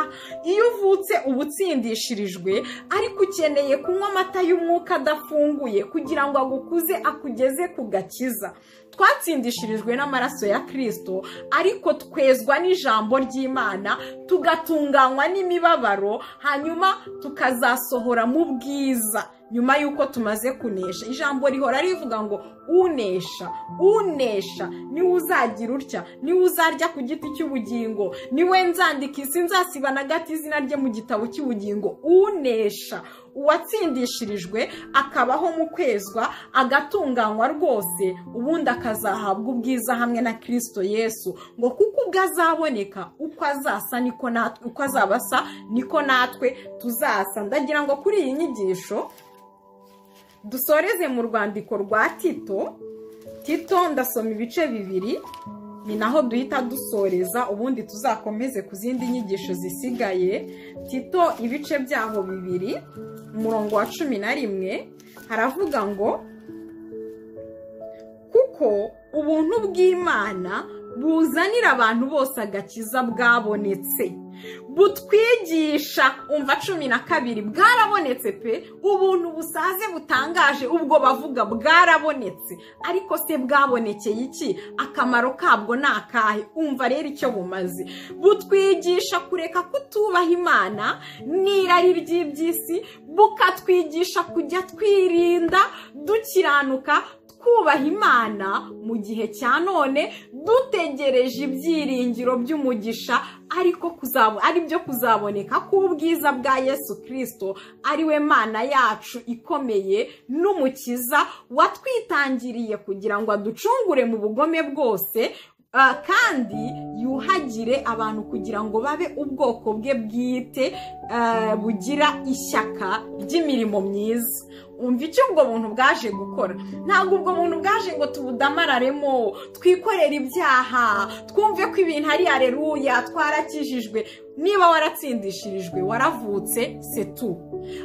iyo uvutse uba utsindishirijwe ariko ukeneye kunywa amata y'umwuka adafunguye kugira ngo agukuze akugeze ku gakiza twatsindishirijwe n'amaraso ya kirisito ariko twezwa n'ijambo ry'imana tugatunganywa n'imibabaro hanyuma tukazasohora mu bwiza nyuma y'uko tumaze kunesha ijambo rihora rivuga ngo unesha unesha niwe uzagira utya niwe uzarya ku giti cy'ubugingo niwe nzandika isi nzasiba na gato izina rye mu gitabo cy'ubugingo unesha uwatsindishirijwe akabaho mu kwezwa agatunganywa rwose ubundi akazahabwa ubwiza hamwe na kirisito yesu ngo kuko ubwo azaboneka uko azasa niko natwe uko azaba asa niko natwe tuzasa ndagira ngo kuri iyi nyigisho dusoreze mu rwandiko rwa tito tito ndasoma ibice bibiri ni naho duhita dusoreza ubundi tuzakomeze ku zindi nyigisho zisigaye tito ibice byaho bibiri umurongo wa cumi na rimwe haravuga ngo kuko ubuntu bw'imana buzanira abantu bose agakiza bwabonetse butwigisha umva cumi na kabiri bwarabonetse pe ubuntu busaze butangaje ubwo bavuga bwarabonetse ariko se bwabonekeye iki akamaro kabwo ni akahe umva rero icyo bumaze butwigisha kureka kutubaha imana n'irari ry'iby'isi bukatwigisha kujya twirinda dukiranuka twubaha imana mu gihe cya none dutegereje ibyiringiro by'umugisha ariko kuzabo ari byo kuzaboneka k'ubwiza bwa yesu kirisito ariwe mana yacu ikomeye n'umukiza watwitangiriye kugira ngo aducungure mu bugome bwose Ah, kandi yuhagire abantu kugira ngo babe ubwoko bwe bwite ah, bugira ishyaka ry'imirimo myiza umva icyo ubwo buntu bwaje gukora ntabwo ubwo buntu bwaje ngo tubudamararemo twikorere ibyaha twumve ko ibintu ari areruya twarakijijwe niba waratsindishirijwe waravutse setu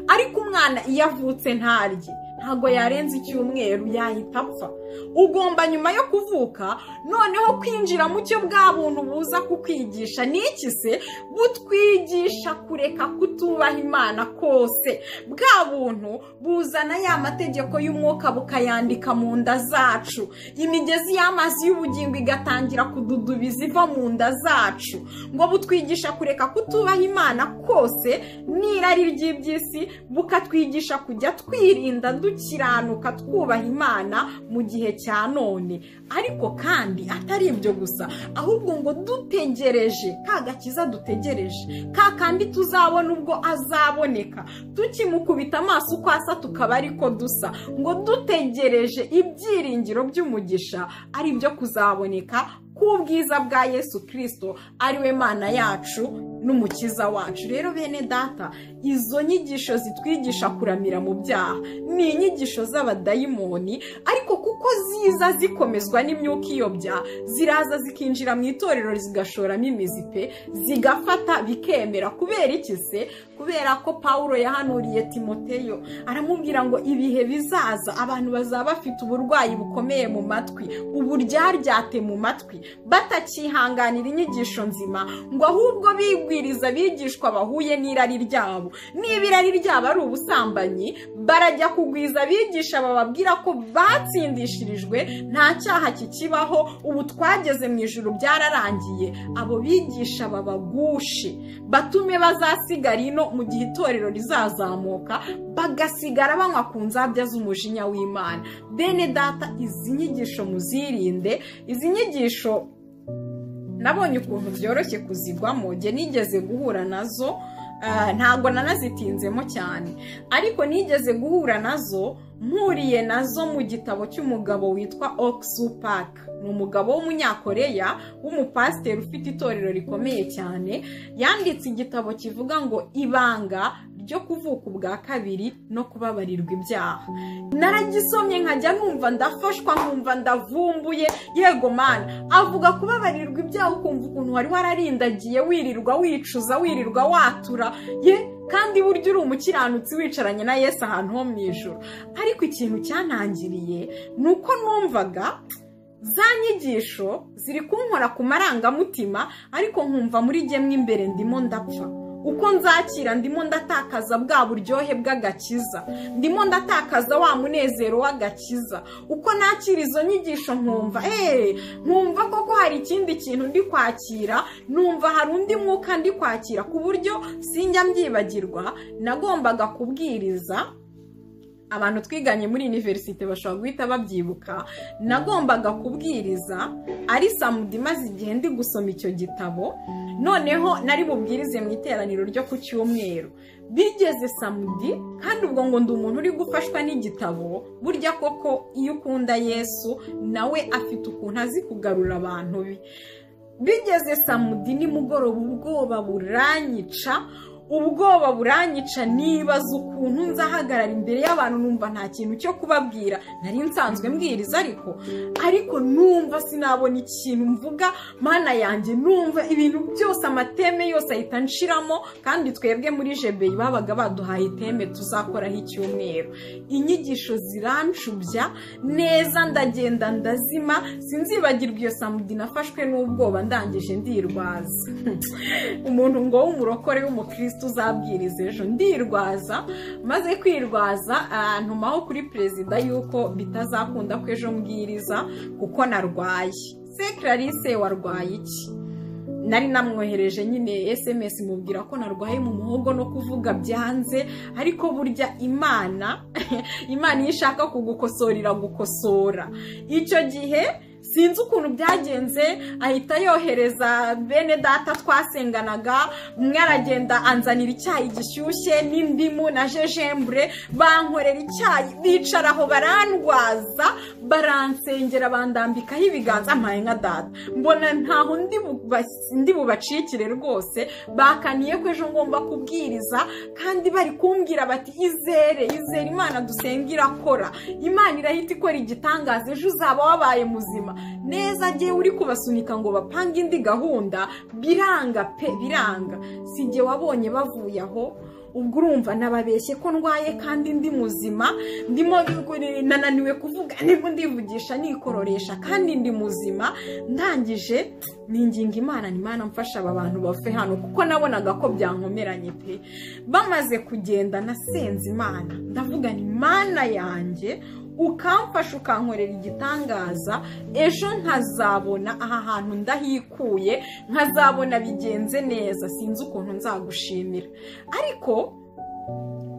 ariko umwana iyo avutse ntarye ntabwo yarenza icyumweru yahita apfa ugomba nyuma yo kuvuka noneho kwinjira mu cyo bwa buntu buza kukwigisha ni iki se butwigisha kureka kutubaha imana kose bwa buntu buzana ya mategeko y'umwuka bukayandika mu nda zacu imigezi y'amazi y'ubugingo igatangira kududubiza iva mu nda zacu ngo butwigisha kureka kutubaha imana kose n'irari ry'iby'isi bukatwigisha kujya twirinda duki gukiranuka twubaha imana mu gihe cya none ariko kandi atari ibyo gusa ahubwo ngo dutegereje ka gakiza dutegereje ka kandi tuzabona ubwo azaboneka tukimukubita amaso uko asa tukaba ariko dusa ngo dutegereje ibyiringiro by'umugisha ari byo kuzaboneka k'ubwiza bwa yesu kirisito ariwe mana yacu n'umukiza wacu rero bene data izo nyigisho zitwigisha kuramira mu byaha ni inyigisho z'abadayimoni ariko kuko ziza zikomezwa n'imyuka iyobya ziraza zikinjira mu itorero zigashoramo imizi pe zigafata bikemera kubera iki se kubera ko paul yahanuriye timoteyo aramubwira ngo ibihe bizaza abantu bazaba bafite uburwayi bukomeye mu matwi uburyaryate mu matwi batakihanganira inyigisho nzima ngo ahubwo bigwiriza abigishwa bahuye n'irari ryabo niba irari ryabo ari ubusambanyi barajya kugwiza abigisha bababwira ko batsindishirijwe nta cyaha kikibaho ubu twageze mu ijoro byararangiye abo bigisha babagushe batume bazasigara ino mu gihe itorero rizazamuka bagasigara banywa ku nzabya z'umujinya w'imana bene data izi nyigisho muzirinde izi nyigisho nabonye ukuntu byoroshye kuzigwamo njye nigeze guhura nazo ntabwo nanazitinzemo cyane ariko nigeze guhura nazo mpuriye nazo mu gitabo cy'umugabo witwa oxu park ni umugabo w'umunyakoreya w'umupasiteri ufite itorero rikomeye cyane yanditse igitabo kivuga ngo ibanga ryo kuvuka ubwa kabiri no kubabarirwa ibyaha naragisomye nkajya numva ndafashwa nkumva ndavumbuye yego mana avuga kubabarirwa ibyaha ukumva ukuntu wari wararindagiye wirirwa wicuza wirirwa watura ye kandi burya uri umukiranutsi wicaranye na Yesu ahantu ho mu ijoro ariko ikintu cyantangiriye ni uko numvaga za nyigisho ziri kunkora ku marangamutima ariko nkumva muri gemwe imbere ndimo ndapfa uko nzakira ndimo ndatakaza bwa buryohe bw'agakiza ndimo ndatakaza wa munezero w'agakiza uko nakira izo nyigisho nkumva eee nkumva koko hari ikindi kintu ndi kwakira numva hari undi mwuka ndi kwakira ku buryo sinjya mbyibagirwa nagombaga kubwiriza abantu twiganye muri iniverisite bashobora guhita babyibuka nagombaga kubwiriza ari samudi imaze igihe ndi gusoma icyo gitabo noneho nari bubwirize mu iteraniro ryo ku cyumweru bigeze samudi kandi ubwo ngo ndi umuntu uri gufashwa n'igitabo burya koko iyo ukunda yesu nawe afite ukuntu azi kugarura abantu be bigeze samudi nimugoroba ubwoba buranyica ubwoba buranyica nibaza ukuntu nzahagarara imbere y'abantu numva nta kintu cyo kubabwira nari nsanzwe mbwiriza ariko ariko numva sinabona ikintu mvuga mana yanjye numva ibintu byose amateme yose ahita nshiramo kandi twebwe muri jebeyi babaga baduhaye iteme tuzakoraho icyumweru inyigisho zirancubya neza ndagenda ndazima sinzibagirwa iyo samudi nafashwe n'ubwoba ndangije ndirwaza umuntu ngo w'umurokore w'umukristo uzabwiriza ejo ndirwaza maze kwirwaza ntumaho kuri perezida yuko bitazakunda ko ejo mbwiriza kuko narwaye se clarisse warwaye iki nari namwohereje nyine sms mubwira ko narwaye mu muhogo no kuvuga byanze ariko burya imana imana iyo ishaka kugukosorera gukosora icyo gihe sinzi ukuntu byagenze ahita yohereza bene data twasenganaga umwe aragenda anzanira icyayi gishyushye n'indimu na jejembure bankorera icyayi bicara aho barandwaza baransengera bandambikaho ibiganza mpaye nka data mbona ntaho ndi bubacikire rwose bakaniye ko ejo ngomba kubwiriza kandi bari kumbwira bati izere izere imana dusenga irakora imana irahita ikora igitangaza ejo uzaba wabaye muzima neza agiye uri kubasunika ngo bapange indi gahunda biranga pe biranga si igihe wabonye bavuye aho ubwo urumva nababeshye ko ndwaye kandi ndi muzima ndimo nananiwe kuvuga ndimo ndivugisha nikororesha kandi ndi muzima ndangije ninginga imana ni imana mfasha aba bantu bave hano kuko nabonaga ko byankomeranye pe bamaze kugenda nasenze imana ndavuga ni imana yanjye ukamfasha ukankorera igitangaza ejo nkazabona aha hantu ndahikuye nkazabona bigenze neza sinzi ukuntu nzagushimira ariko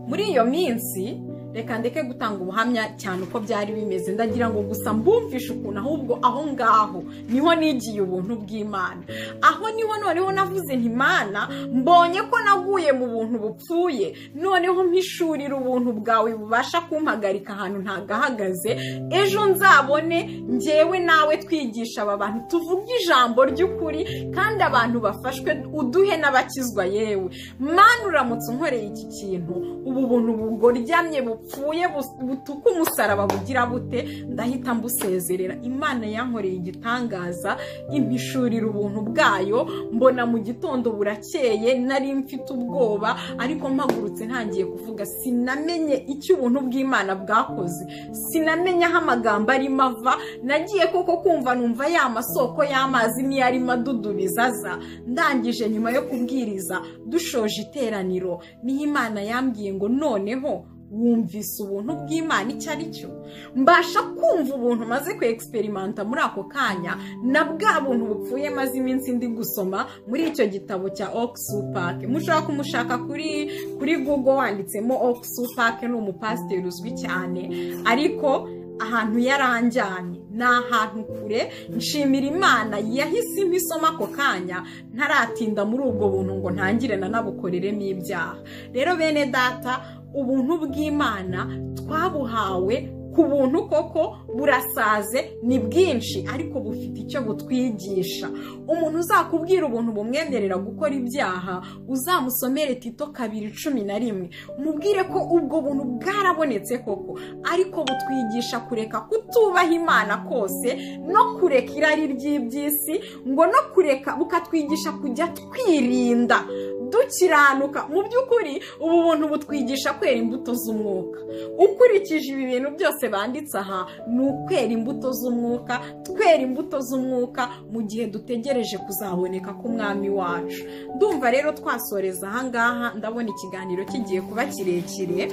muri iyo minsi reka ndeke gutanga ubuhamya cyane uko byari bimeze ndagira ngo gusa mbumvishe ukuntu ahubwo aho ngaho niho nigiye ubuntu bw'imana aho niho noneho navuze nti imana mbonye ko naguye mu buntu bupfuye noneho mpishurira ubuntu bwawe bubasha kumpagarika ahantu ntagahagaze ejo nzabone njyewe nawe twigisha aba bantu tuvuge ijambo ry'ukuri kandi abantu bafashwe uduhe n'abakizwa yewe mani uramutse unkoreye iki kintu ubu buntu bugoryamye bupfuye bus- butuka umusaraba bugira bute ndahita mbusezerera imana yankoreye igitangaza impishurira ubuntu bwayo mbona mu gitondo burakeye nari mfite ubwoba ariko mpagurutse ntangiye kuvuga sinamenye icyo ubuntu bw'imana bwakoze sinamenye aho amagambo arimo ava nagiye koko kumva numva ya masoko y'amazi niyo arimo adudubiza aza ndangije nyuma yo kubwiriza dushoje iteraniro niho imana yambwiye ngo noneho wumvise ubuntu bw'imana icyo ari cyo mbasha kumva ubuntu maze ku egiseperimenta muri ako kanya na bwa buntu bupfuye maze iminsi ndi gusoma muri icyo gitabo cya okisupake mushobora kumushaka kuri kuri google wanditsemo okisupake ni umupasiteri uzwi cyane ariko ahantu yaranjyanye ni ahantu kure nshimira imana yahise imisoma ako kanya ntaratinda muri ubwo buntu ngo ntangire nanabukoreremo ibyaha rero bene data ubuntu bw'imana twabuhawe ku buntu koko burasaze ni bwinshi ariko bufite icyo butwigisha umuntu uzakubwira ubuntu bumwemerera gukora ibyaha uzamusomere tito kabiri cumi na rimwe mubwire ko ubwo buntu bwarabonetse koko ariko butwigisha kureka kutubaha imana kose no kureka irari ry'iby'isi ngo no kureka bukatwigisha kujya twirinda dukiranuka mu by'ukuri ubu buntu butwigisha kwera imbuto z'umwuka ukurikije ibi bintu byose banditse aha ni ukwera imbuto z'umwuka twera imbuto z'umwuka mu gihe dutegereje kuzaboneka k'umwami wacu ndumva rero twasoreza ahangaha ndabona ikiganiro kigiye kuba kirekire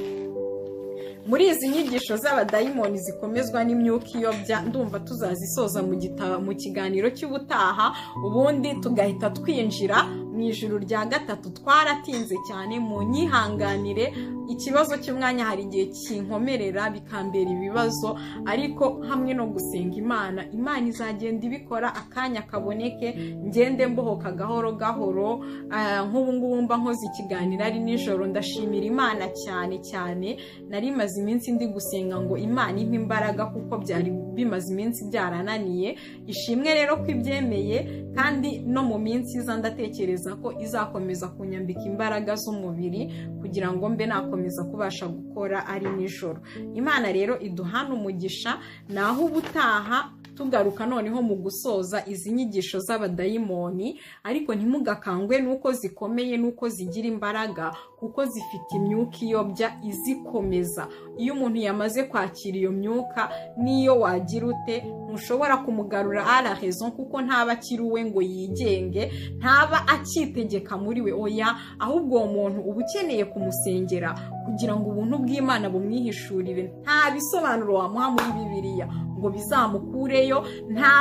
muri izi nyigisho z'abadayimoni zikomezwa n'imyuka iyobya ndumva tuzazisoza mu gita- mu kiganiro cy'ubutaha ubundi tugahita twinjira mu ijoro rya gatatu twaratinze cyane mu nyihanganire ikibazo cy'umwanya hari igihe kinkomerera bikambera ibibazo ariko hamwe no gusenga imana imana izagenda ibikora akanya kaboneke ngende mbohoka gahoro gahoro Ah, nk'ubu ngubu mba nkoze ikiganiro ari nijoro ndashimira imana cyane cyane nari maze iminsi ndi gusenga ngo imana impe imbaraga kuko byari bimaze iminsi byarananiye ishimwe rero ko ibyemeye kandi no mu minsi iza ndatekereza ko izakomeza kunyambika imbaraga z'umubiri kugira ngo mbe nakomeza kubasha gukora ari nijoro imana rero iduhana umugisha naho ubutaha tugaruka noneho mu gusoza izi nyigisho z'abadayimoni ariko ntimugakangwe n'uko zikomeye n'uko zigira imbaraga kuko zifite imyuka iyobya izikomeza iyo umuntu yamaze kwakira iyo myuka n'iyo wagira ute ntushobora kumugarura ara raison kuko ntaba akiri uwe ngo yigenge ntaba acyitegeka muri we oya ahubwo uwo muntu uba ukeneye kumusengera kugira ngo ubuntu bw'imana bumwihishurire nta bisobanuro wamuha muri bibiliya ngo bizamukureyo nta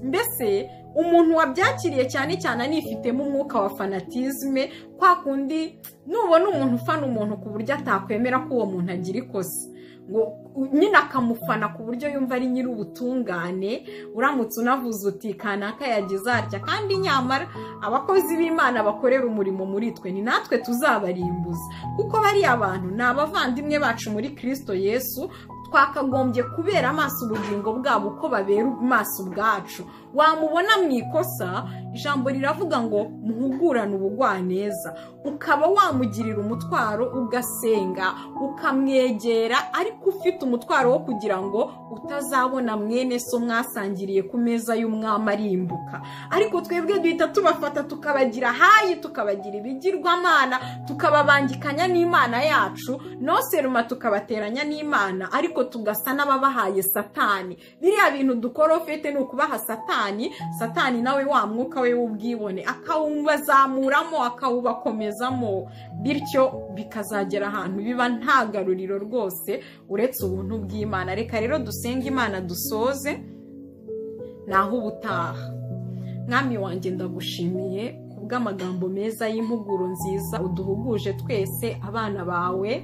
mbese umuntu wabyakiriye cyane cyane anifitemo umwuka wa fanatizme kwa kundi nubona umuntu ufana umuntu ku buryo atakwemera ko uwo muntu agira ikosa ngo u- nyine akamufana ku buryo yumva ari nyiri ubutungane uramutse unavuze uti kanaka yagize atya kandi nyamara abakozi b'imana bakorera umurimo muri twe ni natwe tuzabarimbuza kuko bariya bantu ni abavandimwe bacu muri kirisito yesu twakagombye kubera amaso ubugingo bwabo uko babera amaso ubwacu wamubona mu ikosa ijambo riravuga ngo muhugurane ubugwaneza ukaba wamugirira umutwaro ugasenga ukamwegera ariko ufite umutwaro wo kugira ngo utazabona mwene so mwasangiriye ku meza y'umwami arimbuka ariko twebwe duhita tubafata tukabagira hayi tukabagira ibigirwamana tukababangikanya n'imana yacu noseruma tukabateranya n'imana ariko tugasa n'ababahaye satani biriya bintu dukora ufite ni ukubaha satani satani nawe wa mwuka we w'ubwibone akawubazamuramo akawubakomezamo bityo bikazagera ahantu biba nta garuriro rwose uretse ubuntu bw'imana reka rero dusenge imana dusoze naho ubutaha mwami wanjye ndagushimiye kubw'amagambo meza y'impuguro nziza uduhuguje twese abana bawe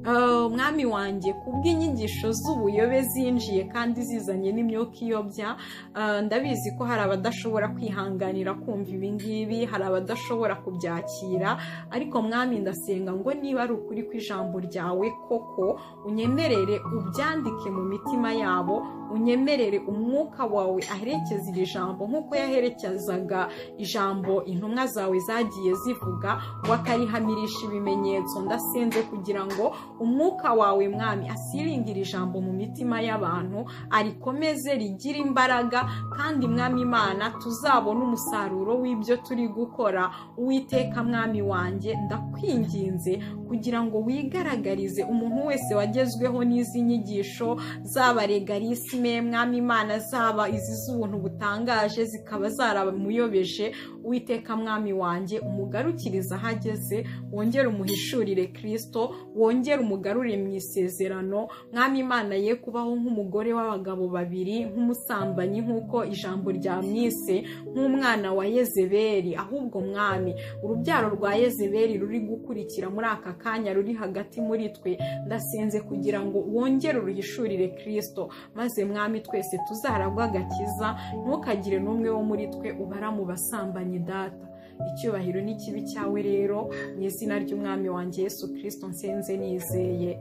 Ah, mwami wanjye kubw'inyigisho z'ubuyobe zinjiye kandi zizanye n'imyuka iyobya ah, ndabizi ko hari abadashobora kwihanganira kumva ibi ngibi hari abadashobora kubyakira ariko mwami ndasenga ngo niba ari ukuri kw'ijambo ryawe koko unyemerere ubyandike mu mitima yabo unyemerere umwuka wawe aherekeza iri jambo nk'uko yaherekezaga ijambo intumwa zawe zagiye z'ivuga wakarihamirisha ibimenyetso ndasenze kugira ngo umwuka wawe mwami asiringire ijambo mu mitima y'abantu arikomeze rigire imbaraga kandi mwami imana tuzabone umusaruro w'ibyo turi gukora uwiteka mwami wanjye ndakwinginze kugira ngo wigaragarize umuntu wese wagezweho n'izi nyigisho zaba legalisime mwami imana zaba izi z'ubuntu butangaje zikaba zaramuyobeje uwiteka mwami wanjye umugarukirize aho ageze wongere umuhishurire kirisito wongere umugarure mu isezerano mwami imana ye kubaho nk'umugore w'abagabo babiri nk'umusambanyi nk'uko ijambo ryamwise nk'umwana wa yezebeli ahubwo mwami urubyaro rwa yezebeli ruri gukurikira muri aka kanya ruri hagati muri twe ndasenze kugira ngo wongere uruhishurire kirisito maze mwami twese tuzaragwe agakiza ntukagire n'umwe wo muri twe ubara mu basambanyi data icyubahiro n'ikibi cyawe rero mu izina ry'umwami wanjye yesu kirisito nsenze nizeye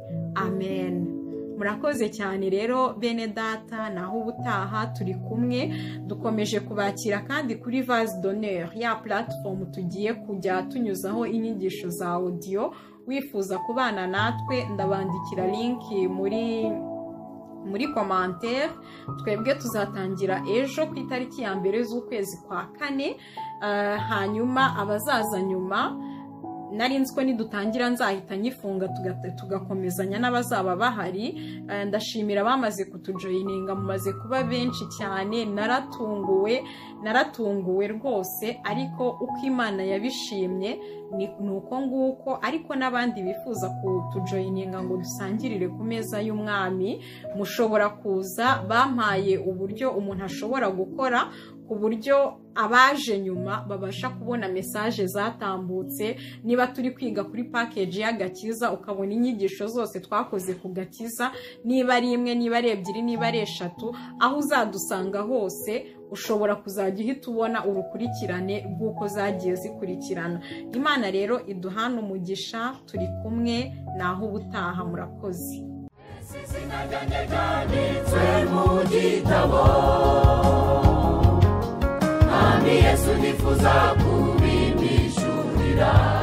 amen murakoze cyane rero bene data naho ubutaha turi kumwe dukomeje kubakira kandi kuri vase d'honneur ya platform tugiye kujya tunyuzaho inyigisho za audio wifuza kubana natwe ndabandikira linki muri muri komantere twebwe tuzatangira ejo ku itariki ya mbere z'ukwezi kwa kane Ah, hanyuma abazaza nyuma nari nzi ko nidutangira nzahita nyifunga tuga- tugakomezanya n'abazaba bahari Ah, ndashimira abamaze kutujoyininga mumaze kuba benshi cyane naratunguwe naratunguwe rwose ariko uko imana yabishimye ni ni uko nguko ariko n'abandi bifuza kutujoyininga ngo dusangirire ku meza y'umwami mushobora kuza bampaye uburyo umuntu ashobora gukora ku buryo abaje nyuma babasha kubona mesaje zatambutse niba turi kwiga kuri pakeji y'agakiza ukabona inyigisho zose twakoze ku gakiza niba ari imwe niba ari ebyiri niba ari eshatu aho uzadusanga hose ushobora kuzajya uhita ubona urukurikirane rw'uko zagiye zikurikirana imana rero iduhana umugisha turi kumwe naho ubutaha murakoze izina ryanjye ryanditswe mu gitabo mwami yesu nifuza kubimbishurira